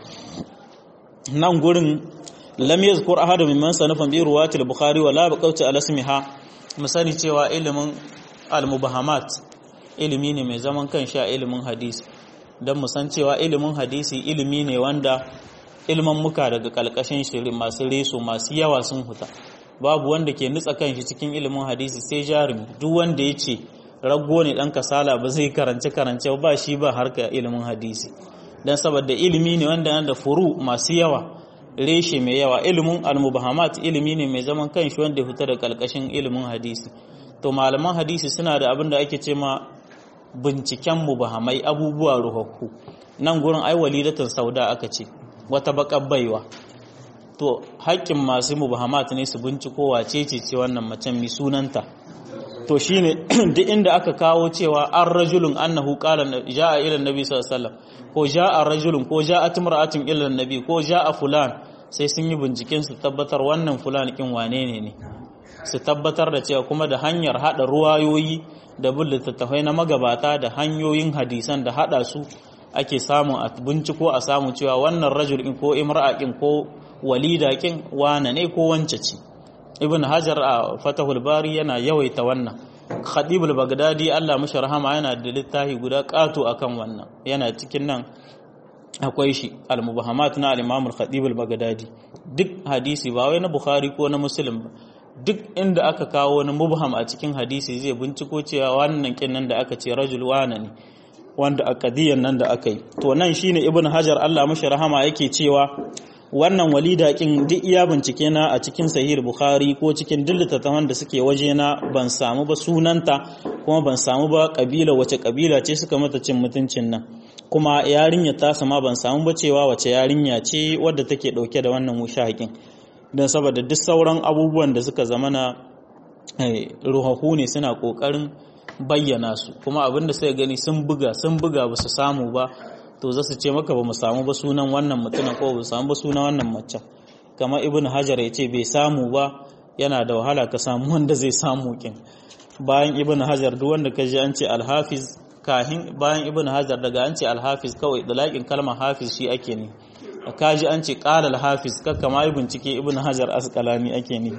nan gurin lam yazkur ahadu mimman sanafan bi ruwati al-bukhari wala baqawti ala ismiha musani cewa ilimin al-mubahamat ilimi ne mai zaman kanshi a ilimin hadisi dan musan cewa ilimin hadisi ilimi ne wanda ilman muka daga kalkashin shirin masu reso masu yawa sun huta babu wanda ke nutsa kanshi cikin ilimin hadisi sai jarumi duk wanda ya ce rago ne dan kasala ba zai karance karance ba shi ba harka ilimin hadisi dan saboda ilimi ne wanda yana da furu masu yawa reshe mai yawa ilimin almubahamat ilimi ne mai zaman kanshi wanda ya fita da kalkashin ilimin hadisi to malaman hadisi suna da abin da ake ce ma binciken mubahamai abubuwa ruhakku nan gurin ai walidatan sauda aka ce wata bakar baiwa to haƙƙin masu mubahamat ne su binciko wace ce ce wannan macen mai sunanta to shine duk inda aka kawo cewa an rajulun annahu qala jaa ila annabi sallallahu alaihi wasallam ko jaa rajulun ko jaa timra'atun ila annabi ko jaa fulan sai sun yi binciken su tabbatar wannan fulan kin wane ne ne su tabbatar da cewa kuma da hanyar hada ruwayoyi da bin littattafai na magabata da hanyoyin hadisan da hada su ake samun a binciko a samu cewa wannan rajul ko imra'akin ko walida kin wane ne ko wance ce ibn hajar a fatahul bari yana yawaita wannan khadibul bagdadi Allah mashi rahama yana da littafi guda kato akan wannan yana cikin nan akwai shi al-mubahamat na al-imam al-khadibul bagdadi duk hadisi ba wai na bukhari ko na muslim ba duk inda aka kawo wani mubham a cikin hadisi zai binciko cewa wannan kin nan da aka ce rajul wana ne wanda a kadiyan nan da aka yi to nan shine ibn hajar Allah mashi rahama yake cewa wannan walida kin duk iya bincike na a cikin sahih bukhari ko cikin duk littattafan da suke waje na ban samu ba sunanta kuma ban samu ba kabila wace kabila ce suka mata cin mutuncin nan kuma yarinya ta sama ban samu ba cewa wace yarinya ce wadda take dauke da wannan mushahakin don saboda duk sauran abubuwan da suka zama na ruhahu ne suna kokarin bayyana su kuma abin da suka gani sun buga sun buga ba su samu ba to za su ce maka ba mu samu ba sunan wannan mutumin ko ba samu ba sunan wannan macen kamar ibn hajar ya ce bai samu ba yana da wahala ka samu wanda zai samu kin bayan ibn hajar duk wanda ka ji an ce alhafiz kahin bayan ibn hajar daga an ce alhafiz kawai dalakin kalmar hafiz shi ake ne ka ji an ce qala alhafiz kakka ma yi bincike ibn hajar asqalani ake ne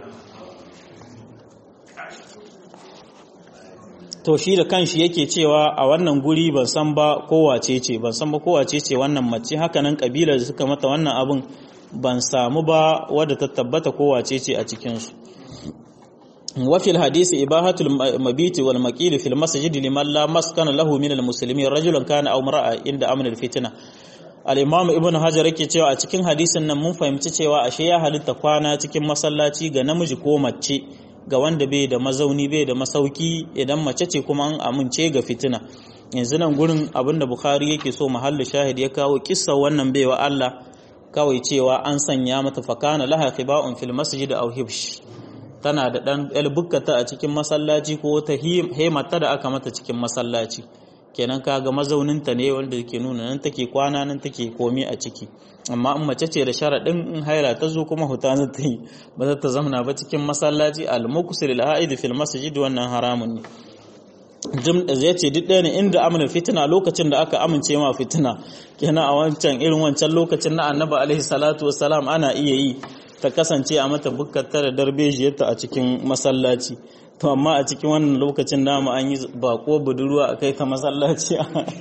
to shi da kanshi yake cewa a wannan guri ban san ba kowace ce ban san ba kowace ce wannan mace hakanan kabilar da suka mata wannan abin ban samu ba wadda ta tabbata kowace ce a cikinsu وفي الحديث إباحة المبيت والمقيل في المسجد لمن لا مسكن له من المسلمين رجلا كان أو امرأة عند أمن الفتنة al-imam ibn hajar yake cewa a cikin hadisin nan mun fahimci cewa ashe ya halitta kwana cikin masallaci ga namiji ko mace ga wanda bai da mazauni bai da masauki idan mace ce kuma an amince ga fitina yanzu nan gurin abinda bukhari yake so mahallu shahid ya kawo kissa wannan baiwa Allah kawai cewa an sanya mata fakana laha khiba'un fil masjid aw hibsh tana da dan elbukkata a cikin masallaci ko ta hemata da aka mata cikin masallaci kenan kaga mazauninta ne wanda ke nuna nan take kwana nan take komi a ciki amma in mace ce da sharaɗin in haila ta zo kuma huta za ta yi ba za ta zamana ba cikin masallaci al-muqsil al-aid fil masjid wannan haramun ne jim da zai ce duk ɗaya ne inda amina fitina lokacin da aka amince ma fitina kenan a wancan irin wancan lokacin na annabi alaihi salatu wassalam ana iya yi ta kasance a mata bukkata da darbejiyarta a cikin masallaci to amma a cikin wannan lokacin namu an yi bako budurwa a kai ta masallaci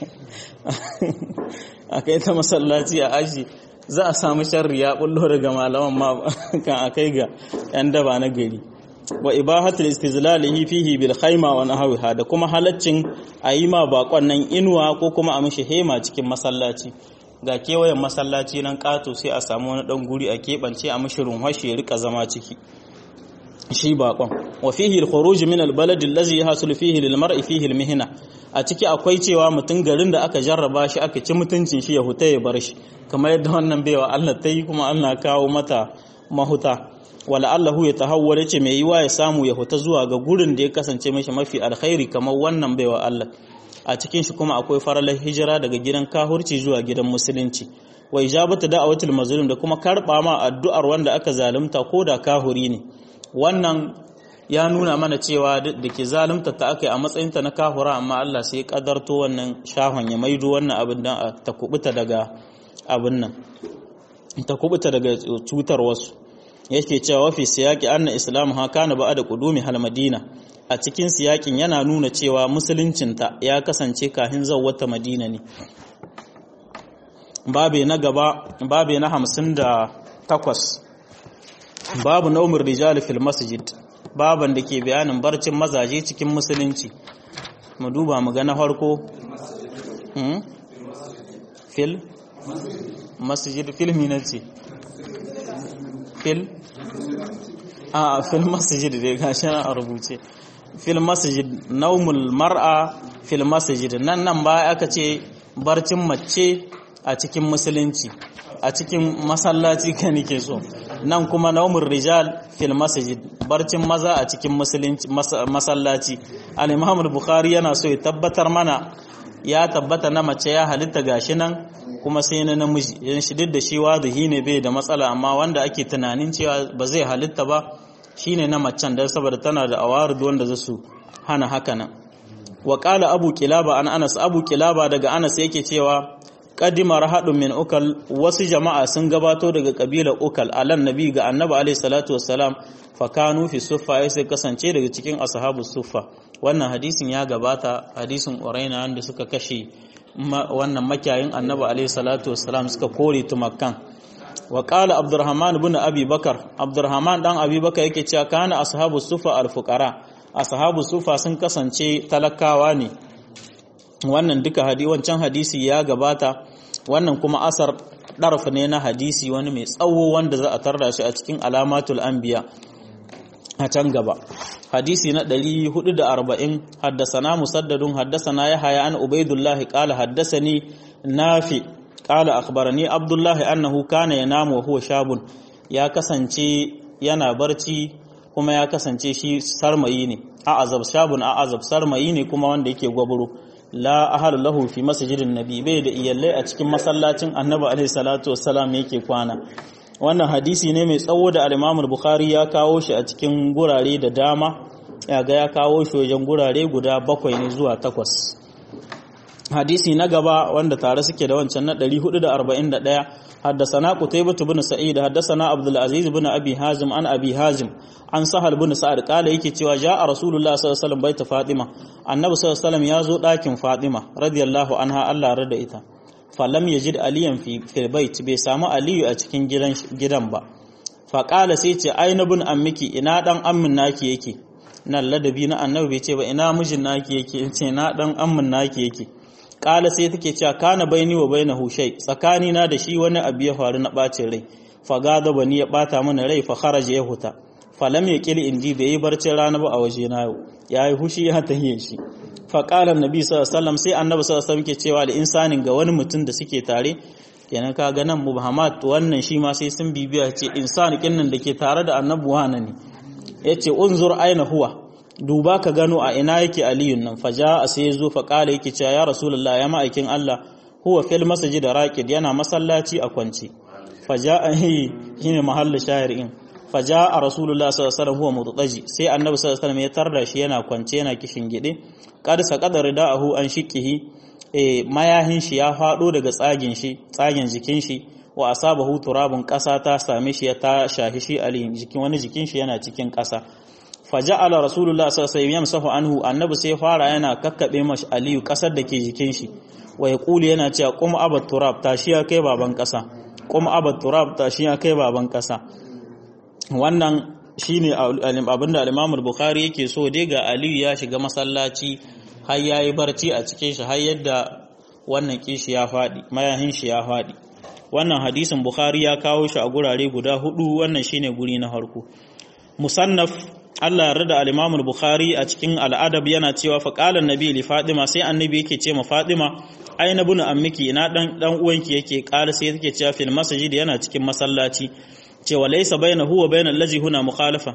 a kai ta masallaci a aji za a samu sharri ya bullo daga malaman ma kan a kai ga yan daba na gari wa ibahatul istizlalihi fihi bil khayma wa nahwiha da kuma halaccin a yi ma bakon nan inuwa ko kuma a mishi hema cikin masallaci ga kewayen masallaci nan kato sai a samu wani dan guri a keɓance a mishi runhashi ya rika zama ciki shi bakon wa fihi al-khuruj min al-balad allazi yahsul fihi lil mar'i fihi al-mihna a ciki akwai cewa mutum garin da aka jarraba shi aka ci mutuncin shi ya huta ya bar shi kamar yadda wannan baiwa Allah ta yi kuma Allah kawo mata mahuta wala Allahu ya tahawwala ce mai yiwa ya samu ya huta zuwa ga gurin da ya kasance mashi mafi alkhairi kamar wannan baiwa Allah a cikin shi kuma akwai faralar hijira daga gidan kahurci zuwa gidan musulunci wa ijabatu da'awatul mazlum da kuma karba ma addu'ar wanda aka zalunta ko da kahuri ne wannan ya nuna mana cewa da ke zalunta ta aka yi a matsayinta na kahura amma Allah sai ya kadarto wannan shahon ya maido wannan abin don ta kubuta daga abin nan ta kubuta daga cutar wasu yake cewa wafi siyaki anna islam ha kana ba da kudumi hal madina a cikin siyakin yana nuna cewa musuluncinta ya kasance kahin wata madina ne babe na gaba babe na hamsin da takwas babu naumar rijali fil masjid baban da ke bayanin barcin mazaje cikin musulunci mu duba mu ga na farko fil masjid fil minati fil a fil masjid dai gashi na a rubuce fil masjid naumul mar'a fil masjid nan nan ba aka ce barcin mace a cikin musulunci a cikin masallaci ka nike so nan kuma naumur rijal fil masjid barcin maza a cikin masallaci al-imam al-bukhari yana so ya tabbatar mana ya tabbata na mace ya halitta gashi nan kuma sai na namiji yan shi duk da shi wadahi ne bai da matsala amma wanda ake tunanin cewa ba zai halitta ba shine na macen dan saboda tana da awarid wanda za su hana haka nan wa qala abu kilaba an anas abu kilaba daga anas yake cewa kadima rahadun min ukal wasu jama'a sun gabato daga kabilar ukal alan nabi ga annabi alaihi salatu wassalam fa kanu fi suffa ya sai kasance daga cikin ashabu suffa wannan hadisin ya gabata hadisin uraina wanda suka kashe wannan makiyayin annabi alaihi salatu wassalam suka kore tumakkan wa qala abdurrahman ibn abi bakar abdurrahman dan abi bakar yake cewa kana ashabu suffa al-fuqara ashabu suffa sun kasance talakawa ne wannan duka hadi wancan hadisi ya gabata wannan kuma asar ɗarf ne na hadisi wani mai tsawo wanda za a tarda shi a cikin alamatul anbiya a can gaba hadisi na 440 haddasana musaddadun haddasana yahya an ubaidullahi qala haddasani nafi qala akhbarani abdullahi annahu kana yanamu wa huwa shabun ya kasance yana barci kuma ya kasance shi sarmayi ne a azab shabun a azab sarmayi ne kuma wanda yake gwaburo la ahal lahu fi masjidin nabi bai da iyallai a cikin masallacin annabi alaihi salatu wassalam yake kwana wannan hadisi ne mai tsawo da al-Imam bukhari ya kawo shi a cikin gurare da dama ya ga ya kawo shi wajen gurare guda bakwai ne zuwa takwas hadisi na gaba wanda tare suke da wancan na 441 حدثنا قتيبة بن سعيد حدثنا عبد العزيز بن أبي هازم عن أبي هازم عن سهل بن سعد قال yake cewa جاء رسول الله صلى الله عليه وسلم بيت فاطمة النبي صلى الله عليه وسلم yazo ɗakin Fatima radiyallahu anha Allah rada ita falam yajid aliyan fi fil bait bai samu aliyu a cikin gidan gidan ba fa qala sai ce aina bin ammiki ina dan ammin naki yake nan ladabi na annabi bai ce ba ina mijin naki yake ce na dan ammin naki yake kala sai take cewa kana baini wa bainahu shay tsakani na da shi wani abu ya faru na bacin rai fa gada bani ya bata mana rai fa kharaja ya huta falam ya kili indi bai yi barcin rana ba a waje na yau ya yi hushi ya tahiye shi faƙalar nabi sallallahu sai annabi sallallahu ke cewa da insanin ga wani mutum da suke tare kenan ka ga nan muhammad wannan shi ma sai sun bibiya ce insan kinnan da ke tare da annabi wana ne yace unzur aina huwa duba ka gano a ina yake aliyun nan faja a sai ya zo faƙala yake cewa ya rasulullah ya ma'aikin allah huwa fil masjid raqid yana masallaci a kwance faja shine mahallu shahirin faja a rasulullah sallallahu alaihi wasallam huwa mutataji sai annabi sallallahu alaihi wasallam ya tarda shi yana kwance yana kishin gide qad saqada ridaahu an shiqihi e mayahin shi ya fado daga tsagin shi tsagin jikin shi wa asabahu turabun kasa ta same shi ya ta shahi shi ali jikin wani jikin shi yana cikin kasa faja'ala rasulullah sallallahu alaihi wasallam yamsahu anhu annabi sai fara yana kakkabe mashi aliyu kasar da ke jikin shi wa yaqulu yana cewa qum abat turab tashi ya kai baban kasa qum abat turab tashi ya kai baban kasa wannan shine abinda al-Imam al-Bukhari yake so dai ga Aliyu ya shiga masallaci har yayi barci a cikin shi har yadda wannan kishi ya fadi mayahin shi ya fadi wannan hadisin Bukhari ya kawo shi a gurare guda hudu wannan shine guri na farko musannaf Allah ya rada al-Imam al-Bukhari a cikin al-Adab yana cewa fa qala an-nabi li Fatima sai annabi yake ce ma Fatima aina bunu ammiki ina dan dan uwanki yake qala sai yake cewa fil masjid yana cikin masallaci cewa laisa baina huwa bainal lazi huna mukhalafa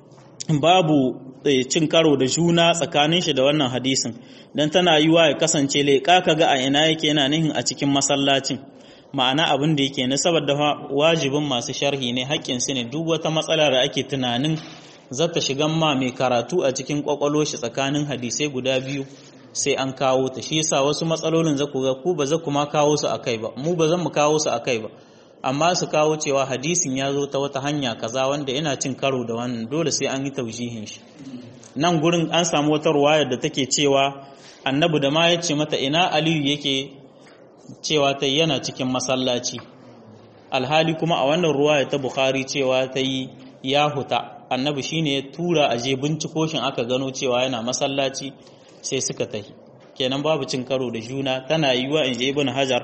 babu cin karo da juna tsakanin shi da wannan hadisin dan tana yiwa ya kasance leƙa kaga a ina yake yana nihin a cikin masallacin ma'ana abin da yake na saboda wajibin masu sharhi ne haƙƙin su ne duk wata matsala da ake tunanin zata shigan ma mai karatu a cikin kwakwalo shi tsakanin hadisai guda biyu sai an kawo ta shi yasa wasu matsalolin za ku ga ku ba za ku ma kawo su akai ba mu ba zan mu kawo su akai ba amma su kawo cewa hadisin ya zo ta wata hanya kaza wanda yana cin karo da wannan dole sai an yi taujihin shi nan gurin an samu wata ruwaya da take cewa annabi da ma ya ce mata ina aliyu yake cewa ta yana cikin masallaci alhali kuma a wannan ruwaya ta bukhari cewa ta yi ya huta annabi shine ya tura a je binciko shin aka gano cewa yana masallaci sai suka tahi kenan babu cin karo da juna tana yiwa in je ibn hajar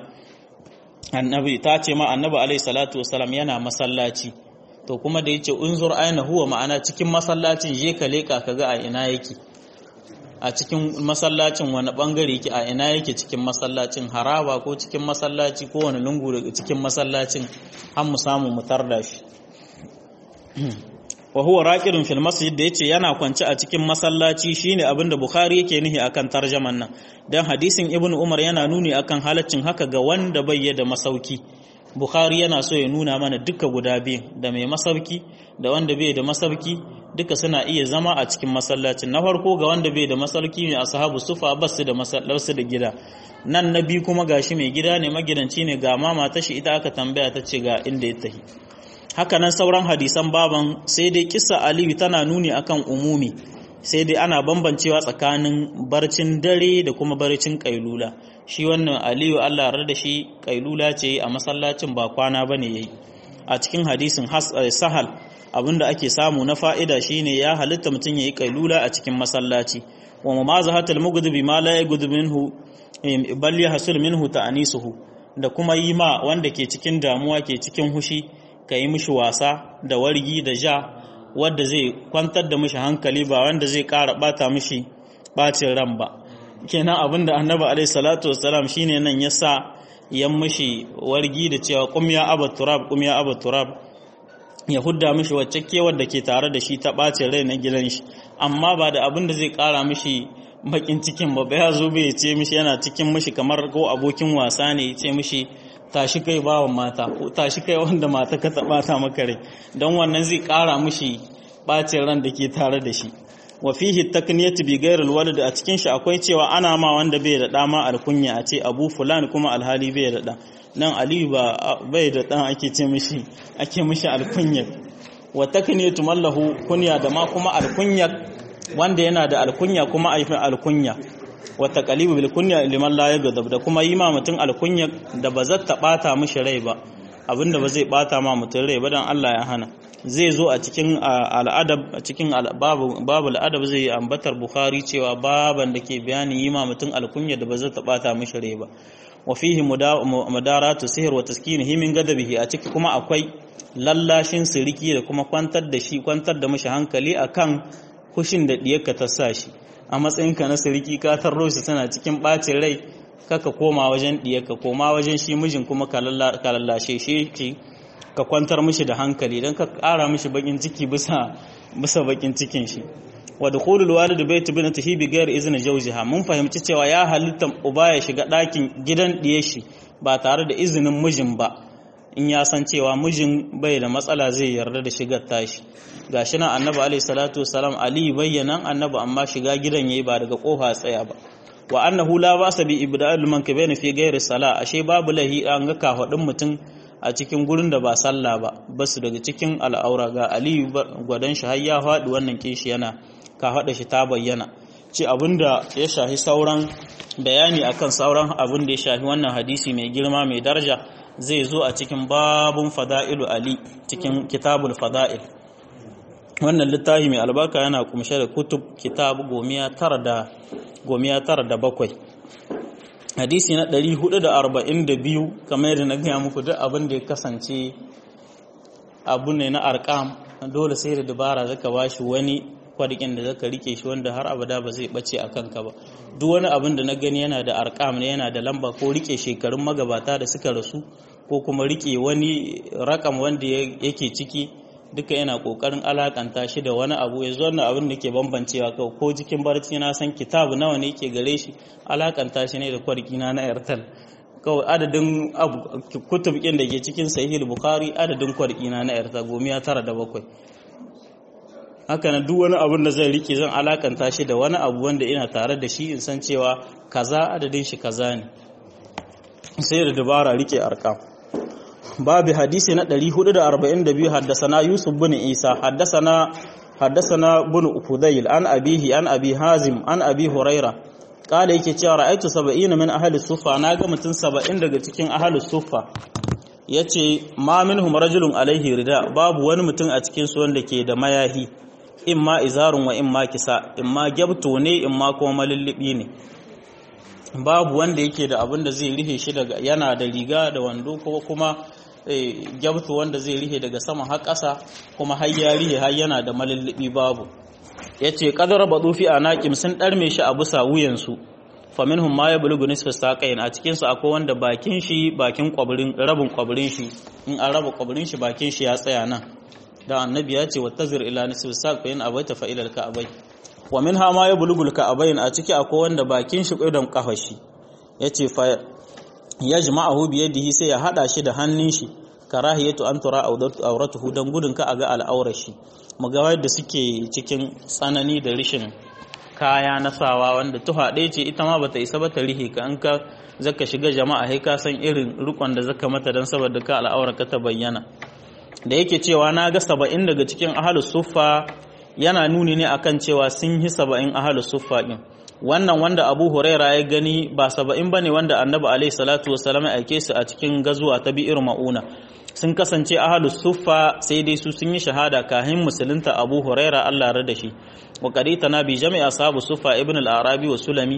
annabi ta ce ma annabi alaihi salatu wasalam yana masallaci to kuma da yace unzur aina huwa ma'ana cikin masallacin je ka leka kaga a ina yake a cikin masallacin wani bangare yake a ina yake cikin masallacin haraba ko cikin masallaci ko wani lungu daga cikin masallacin har mu samu mu tarda shi wa huwa raqidun fil masjid da yace yana kwance a cikin masallaci shine abinda bukhari yake nihi akan tarjaman nan dan hadisin ibnu umar yana nuni akan halaccin haka ga wanda bai da masauki bukhari yana so ya nuna mana duka guda biyu da mai masauki da wanda bai da masauki duka suna iya zama a cikin masallacin na farko ga wanda bai da masauki ne ashabu sufa basu da masallaci da gida nan na biyu kuma gashi mai gida ne magidanci ne ga mama tashi ita aka tambaya ta ce ga inda ya tahi haka nan sauran hadisan baban sai dai kissa aliyu tana nuni akan umumi sai dai ana bambancewa tsakanin barcin dare da kuma barcin kailula shi wannan aliyu allah rar da shi kailula ce a masallacin ba kwana ba ne ya yi a cikin hadisin sahal abinda ake samu na fa'ida shine ya halitta mutum ya yi kailula a cikin masallaci wa mamazahatul mughdibi ma la yaghdu minhu bal yahsul minhu ta'anisuhu da kuma yi ma wanda ke cikin damuwa ke cikin hushi ka yi mishi wasa da wargi da ja wadda zai kwantar da mishi hankali ba wanda zai ƙara ɓata mishi ɓacin ran ba kenan abinda annabi alaihi salatu wassalam shine nan ya sa yan mishi wargi da cewa qum ya aba turab qum ya aba turab ya hudda mishi wacce kewar da ke tare da shi ta ɓacin rai na gidan shi amma ba da abin da zai ƙara mishi bakin cikin ba ya zo bai ce mishi yana cikin mishi kamar ko abokin wasa ne ya ce mishi tashi kai bawan mata ko tashi kai wanda mata ka taɓa ta maka rai don wannan zai ƙara mushi ɓacin ran da ke tare da shi wa fihi takniyatu bi ghairil walad a cikin shi akwai cewa ana ma wanda bai da dama alkunya a ce abu fulan kuma alhali bai da da nan aliyu ba bai da dan ake ce mishi ake mishi alkunya wa takniyatu mallahu kunya da ma kuma alkunya wanda yana da alkunya kuma aifin alkunya wata kalibu bil kunya liman la yagadab da kuma yi ma mutum alkunya da ba zai ta bata mishi rai ba abinda ba zai bata ma mutum rai ba dan Allah ya hana zai zo a cikin al'adab a cikin babu babu al'adab zai ambatar bukhari cewa baban da ke bayani yi ma mutum alkunya da ba zai ta bata mishi rai ba wa fihi mudaratu sihr wa taskinihi min gadabihi a ciki kuma akwai lallashin siriki da kuma kwantar da shi kwantar da mashi hankali akan kushin da diyarka ta sa shi a matsayinka na siriki ka tarro shi tana cikin bacin rai kaka koma wajen diyarka koma wajen shi mijin kuma ka lallashe shi ka kwantar mishi da hankali don ka ƙara mishi bakin ciki bisa bisa bakin cikin shi wa dukhulul walid bayt bintihi bi ghairi izni zawjiha mun fahimci cewa ya halitta uba ya shiga ɗakin gidan diye shi ba tare da izinin mijin ba in ya san cewa mijin bai da matsala zai yarda da shigar tashi gashi nan annabi alaihi salatu wasalam ali bayyana annabi amma shiga gidan yayi ba daga kofa tsaya ba wa annahu la basa bi ibda'il mankabain fi ghairi sala ashe babu lahi an ga kafadin mutum a cikin gurin da ba sallah ba basu daga cikin al'aura ga aliyu gwadon shi har ya faɗi wannan kishi yana ka haɗa shi ta bayyana ce abinda ya shahi sauran bayani akan sauran abin da ya shahi wannan hadisi mai girma mai daraja zai zo a cikin babun fada'ilu ali cikin kitabul fada'il wannan littafi mai albarka yana kumshe da kutub kitab gomiya tara da gomiya tara da bakwai hadisi na 442 kamar yadda na gaya muku duk abin da ya kasance abu ne na arkam dole sai da dabara zaka bashi wani kwadikin da zaka rike shi wanda har abada ba zai bace a kanka ba duk wani abin da na gani yana da arkam ne yana da lamba ko rike shekarun magabata da suka rasu ko kuma rike wani rakam wanda yake ciki duka yana kokarin alakanta shi da wani abu yanzu wannan abin da ke bambancewa kawai ko jikin barci na san kitabu nawa ne yake gare shi alakanta shi ne da kwarkina na airtel kawai adadin kutub ɗin da ke cikin sahih bukhari adadin kwarkina na airtel gomiya tara da bakwai haka na duk wani abin da zai rike zan alakanta shi da wani abu wanda ina tare da shi in san cewa kaza adadin shi kaza ne sai da dabara rike arkam babu hadisi na 442 haddasana Yusuf bin Isa haddasana haddasana bin Ufudayl an abihi an abi Hazim an abi Huraira kala yake cewa ra'aytu 70 min ahli suffa naga mutun 70 daga cikin ahli suffa yace ma minhum rajulun alaihi rida babu wani mutum a cikin su wanda ke da mayahi imma izarun wa imma kisa imma gyabto ne imma kuma malullubi ne babu wanda yake da abin da zai rihe shi daga yana da riga da wando ko kuma gyabtu wanda zai rihe daga sama har ƙasa kuma har ya rihe har yana da malullubi babu yace qadara badu fi anaqim sun darme shi a bisa wuyansu faminhum ma yablughu nisfa saqain a cikin su akwai wanda bakin shi bakin kwabrin rabin kwabrin shi in an raba kwabrin shi bakin shi ya tsaya nan da annabi ya ce wattazir ila nisfi saqain abaita fa ila al-ka'bay wa minha ma yablughu al-ka'bayn a ciki akwai wanda bakin shi ƙudan kafar shi yace fa yajma'uhu bi yadihi sai ya hada shi da hannun shi karahiyatu an tura auratuhu dan gudun ka aga al'aurar shi muga yadda suke cikin tsanani da rishin kaya na sawa wanda tuha ɗaya ce ita ma bata isa ba ta rihe ka an ka zaka shiga jama'a sai ka san irin rukon da zaka mata dan saboda ka al'aurar ka ta bayyana da yake cewa na ga saba'in daga cikin ahalus suffa yana nuni ne akan cewa sun yi saba'in ahalus suffa din wannan wanda abu huraira ya gani ba saba'in bane wanda annabi alaihi salatu wasalam ya aike su a cikin gazuwa ta bi'ir ma'una sun kasance ahalus suffa sai dai su sun yi shahada kahin musulunta abu huraira Allah da shi wa qarita na bi jami'a sahabu suffa ibn al-arabi wa sulami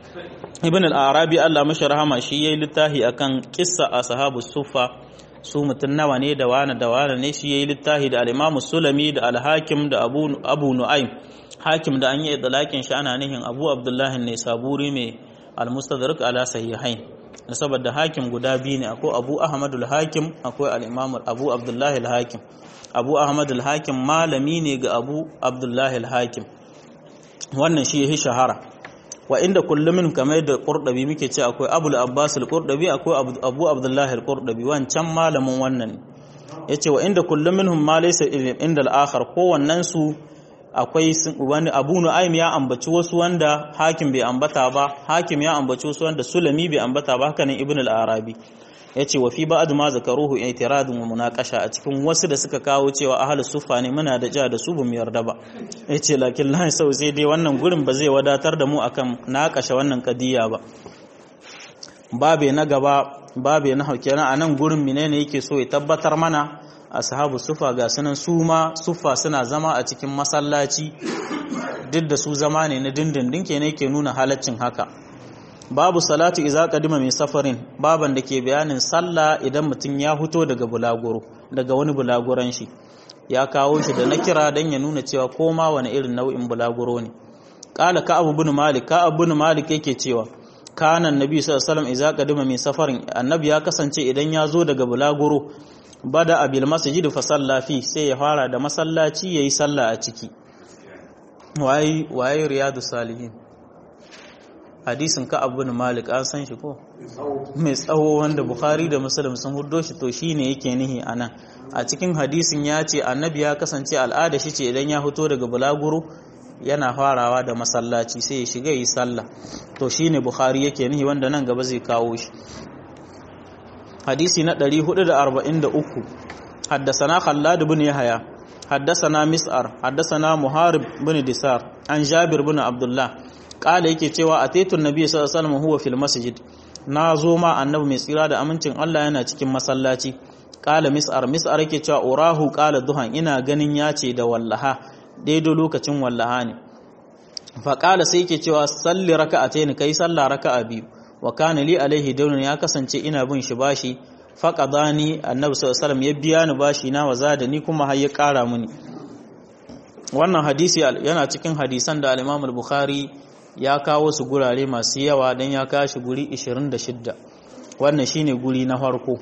ibn al-arabi Allah mashi rahama shi yayi littafi akan kissa ashabu suffa su mutum nawa ne da wane da wane ne shi yayi littafi da al-Imam Sulami da al-Hakim da Abu Abu Nu'aym Hakim da an yi idlakin shi ana nihin Abu Abdullah ne Saburi mai al-Mustadrak ala sahihain saboda Hakim guda biyu ne akwai Abu Ahmad al-Hakim akwai al-Imam Abu Abdullah al-Hakim Abu Ahmad al-Hakim malami ne ga Abu Abdullah al-Hakim wannan shi yahi shahara wa inda kullum min kamar da qurdabi muke ce akwai abul abbas al-qurdabi akwai abu abdullahi al-qurdabi wancan malamin wannan yace wa inda kullum minhum ma laysa inda al-akhar ko wannan su akwai wani abu nu'aym ya ambaci wasu wanda hakim bai ambata ba hakim ya ambaci wasu wanda sulami bai ambata ba haka nan ibn al-arabi yace wa fi ba'd ma zakaruhu i'tiradun wa munaqasha a cikin wasu da suka kawo cewa ahlus sufa ne muna da ja da su bamu yarda ba yace lakin la sau sai dai wannan gurin ba zai wadatar da mu akan naƙasha wannan kadiya ba babe na gaba babe na haukena a nan gurin menene yake so ya tabbatar mana ashabu sufa ga sunan su ma sufa suna zama a cikin masallaci duk da su zama ne na dindindin kenan yake nuna halaccin haka babu salatu iza qadima min safarin baban da ke bayanin sallah idan mutum ya fito daga bulaguro daga wani bulaguran shi ya kawo shi da na kira dan ya nuna cewa koma wani irin nau'in bulaguro ne qala ka abu bin malik ka abu bin malik yake cewa kana annabi sallallahu alaihi wasallam iza qadima min safarin annabi ya kasance idan ya zo daga bulaguro bada abil masjid fa salla fi sai ya fara da masallaci yayi sallah a ciki waye waye riyadu salihin hadisin ka abu bin malik an san shi ko mai tsawo wanda bukhari da muslim sun huddo shi to shine yake nihi anan a cikin hadisin ya ce annabi ya kasance al'ada shi ce idan ya fito daga bulaguro yana farawa da masallaci sai ya shiga yi sallah to shine bukhari yake nihi wanda nan gaba zai kawo shi hadisi na 443 haddasana khallad bin yahya haddasana mis'ar haddasana muharib bin disar an jabir bin abdullah kala yake cewa ataitu nabiy sallallahu alaihi wasallam huwa fil masjid na zo ma annabi mai tsira da amincin Allah yana cikin masallaci kala mis'ar mis'ar yake cewa urahu kala duhan ina ganin ya ce da wallaha daidai lokacin wallaha ne fa kala sai yake cewa salli raka'atayn kai sallah raka'a biyu wa kana li alaihi dawnun ya kasance ina bin shi bashi faqadani annabi sallallahu alaihi wasallam ya biya ni bashi na waza da ni kuma har ya kara mini wannan hadisi yana cikin hadisan da al-Imam al-Bukhari ya kawo su gurare masu yawa dan ya kashi guri 26 wannan shine guri na farko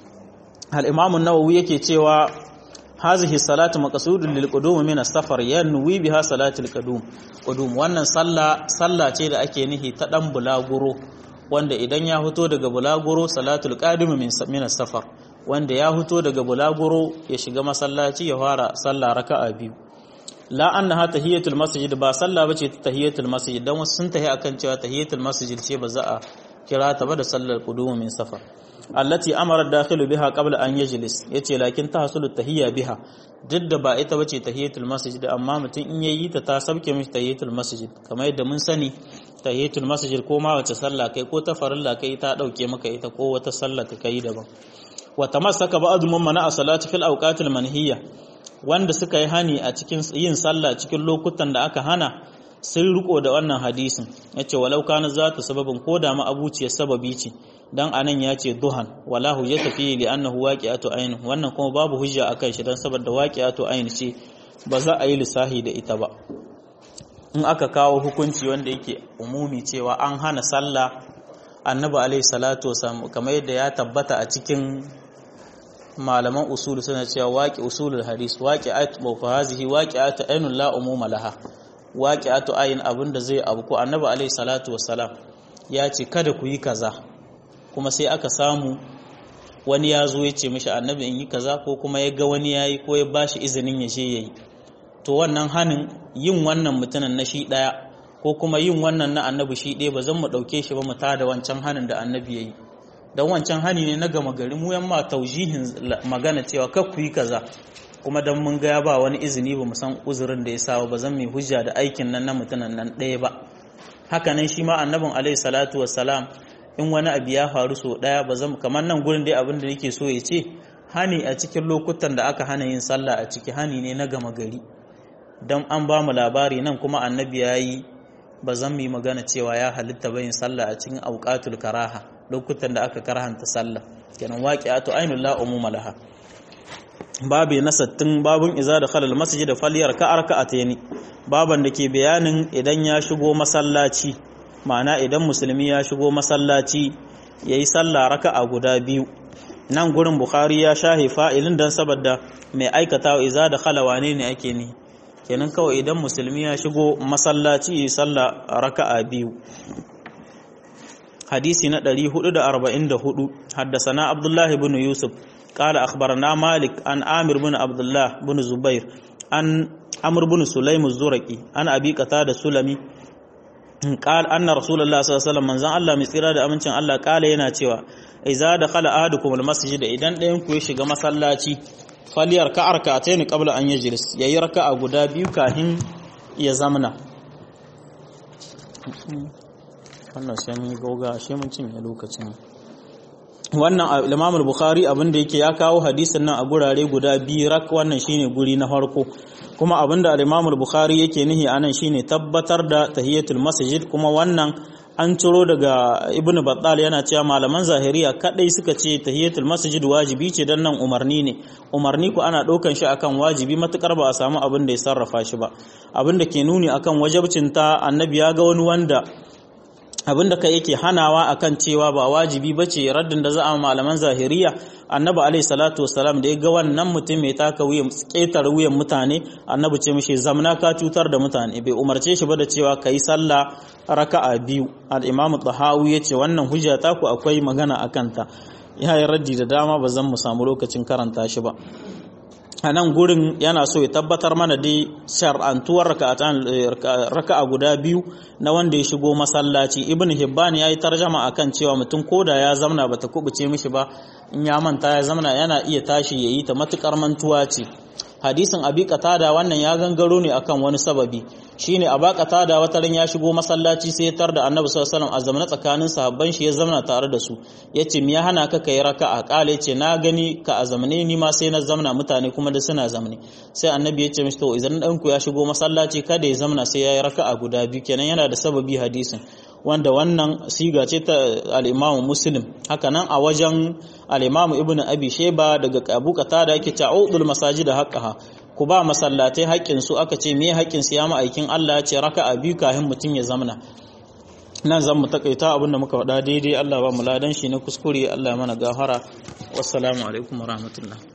al-Imam an-Nawawi yake cewa hazihi salatu maqsudun lil qudum min as-safar yanwi biha salatul qudum qudum wannan sallah sallah ce da ake nihi ta dan bulaguro wanda idan ya fito daga bulaguro salatul qadim min min safar wanda ya fito daga bulaguro ya shiga masallaci ya fara sallah raka'a biyu la annaha tahiyatul masjid ba sallah bace ta tahiyatul masjid dan wasu sun tahi akan cewa tahiyatul masjid ce ba za a kira ta ba da sallar qudum min safar allati amara dakhilu biha qabla an yajlis yace lakin tahsulu tahiyya biha duk da ba ita bace tahiyatul masjid amma mutum in yayi ta ta sabke mishi tahiyatul masjid kamar yadda mun sani tahiyatul masjid ko ma wace sallah kai ko ta farilla kai ta dauke maka ita ko wata sallah ka kai daban wa tamassaka ba'd man mana salati fil awqatil manhiya wanda suka yi hani a cikin yin sallah cikin lokutan da aka hana sun riko da wannan hadisin yace walau kana zata sababin ko da ma abuciyar sababi ce dan anan ya ce duhan wala hujjata fi li annahu waqi'atu ayn wannan kuma babu hujja akan shi dan saboda waqi'atu ayn ce ba za a yi lissahi da ita ba in aka kawo hukunci wanda yake umumi cewa an hana sallah annabi alaihi salatu wasallam kamar yadda ya tabbata a cikin malaman usul suna cewa waqi usulul hadis waqi'atu wa fa hazihi waqi'atu aynun la umuma laha waqi'atu ayn abinda zai abu ko annabi alaihi salatu wasallam ya ce kada ku yi kaza kuma sai aka samu wani ya zo ya ce mishi annabi in yi kaza ko kuma ya ga wani ya yi ko ya bashi izinin ya je ya yi to wannan hanin yin wannan mutumin na shi ɗaya ko kuma yin wannan na annabi shi ɗaya ba zan mu ɗauke shi ba mu tada wancan hanin da annabi ya yi don wancan hani ne na gama gari mu yamma taujihin magana cewa kar ku yi kaza kuma dan mun ga ya ba wani izini ba mu san uzurin da ya sa ba zan mai hujja da aikin nan na mutumin nan ɗaya ba haka nan shi ma annabin alaihi salatu wassalam in wani abu ya faru so daya ba zan kamar nan gurin dai abin da nake so ya ce hani a cikin lokutan da aka hana yin sallah a ciki hani ne na gama gari don an ba mu labari nan kuma annabi ya yi ba zan yi magana cewa ya halitta bayin sallah a cikin auqatul karaha lokutan da aka karhanta sallah kenan waqi'atu ainul la umuma laha babu na sattin babun iza da khalal masjid da faliyar ka arka'ataini baban da ke bayanin idan ya shigo masallaci ma'ana idan musulmi ya shigo masallaci ya yi sallah raka'a guda biyu nan gurin bukhari ya shahe fa'ilin don saboda mai aikata iza da khalawane ne ake ne kenan kawai idan musulmi ya shigo masallaci ya yi sallah raka'a biyu hadisi na 444 haddasana abdullahi bin yusuf قال أخبرنا مالك عن عامر بن عبد الله بن زبير عن عمرو بن سليم الزرقي عن أبي قتادة السلمي قال أن رسول الله صلى الله عليه وسلم من زان الله مسيرا da amincin Allah kala yana cewa idza dakhala ahadukum almasjid idan ɗayan ku ya shiga masallaci faliyar ka arkatayn qabla an yajlis yayi raka'a guda biyu kafin ya zamna wannan sai mun goga shi mun cinye lokacin wannan Imam Bukhari abin da yake ya kawo hadisin nan a gurare guda biyu rak wannan shine guri na farko kuma abin da Imam Bukhari yake nihi anan shine tabbatar da tahiyatul masjid kuma wannan an ciro daga ibnu battal yana cewa malaman zahiriya kadai suka ce tahiyatul masjid wajibi ce dan nan umarni ne umarni ku ana ɗaukan shi akan wajibi matukar ba a samu abin da ya sarrafa shi ba abin da ke nuni akan wajabcin ta annabi ya ga wani wanda abin da kai yake hanawa akan cewa ba wajibi bace raddin da za a malaman zahiriya annabi alaihi salatu wasalam da ya ga wannan mutum mai taka wuyan ƙetare wuyan mutane annabi ce mishi zamna ka cutar da mutane bai umarce shi ba da cewa kai sallah raka'a biyu al-imam tahawi ya ce wannan hujja ta ku akwai magana akan ta ya yi raddi da dama ba zan mu samu lokacin karanta shi ba a nan gurin yana so ya tabbatar mana dai shar'antuwar raka'a guda biyu na wanda ya shigo masallaci ibn hibban ya yi tarjama akan cewa mutum koda ya zamna bata kubuce mishi ba in ya manta ya zamna yana iya tashi ya yi ta matukar mantuwa ce hadisin abi qatada wannan ya gangaro ne akan wani sababi shine aba qatada wata ran ya shigo masallaci sai ya tar da annabi sallallahu alaihi wasallam a zamana tsakanin sahabban shi ya zamana tare da su yace me ya hana ka kai raka'a kale yace na gani ka a zamane ni ma sai na zamana mutane kuma da suna zamane sai annabi yace mishi to idan dan ku ya shigo masallaci kada ya zamana sai yayi raka'a guda biyu kenan yana da sababi hadisin wanda wannan siga ce ta al-Imam Muslim haka nan a wajen al-Imam Ibn Abi Shayba daga Abu Qatada yake ta'udul masajid haqqaha ku ba masallatai haƙƙin su aka ce me haƙƙin su ya ma'aikin Allah ya ce raka'a biyu kafin mutum ya zamana nan zan mu takaita abin da muka faɗa daidai Allah ba mu ladan shi na kuskure Allah ya mana gafara wassalamu alaikum warahmatullahi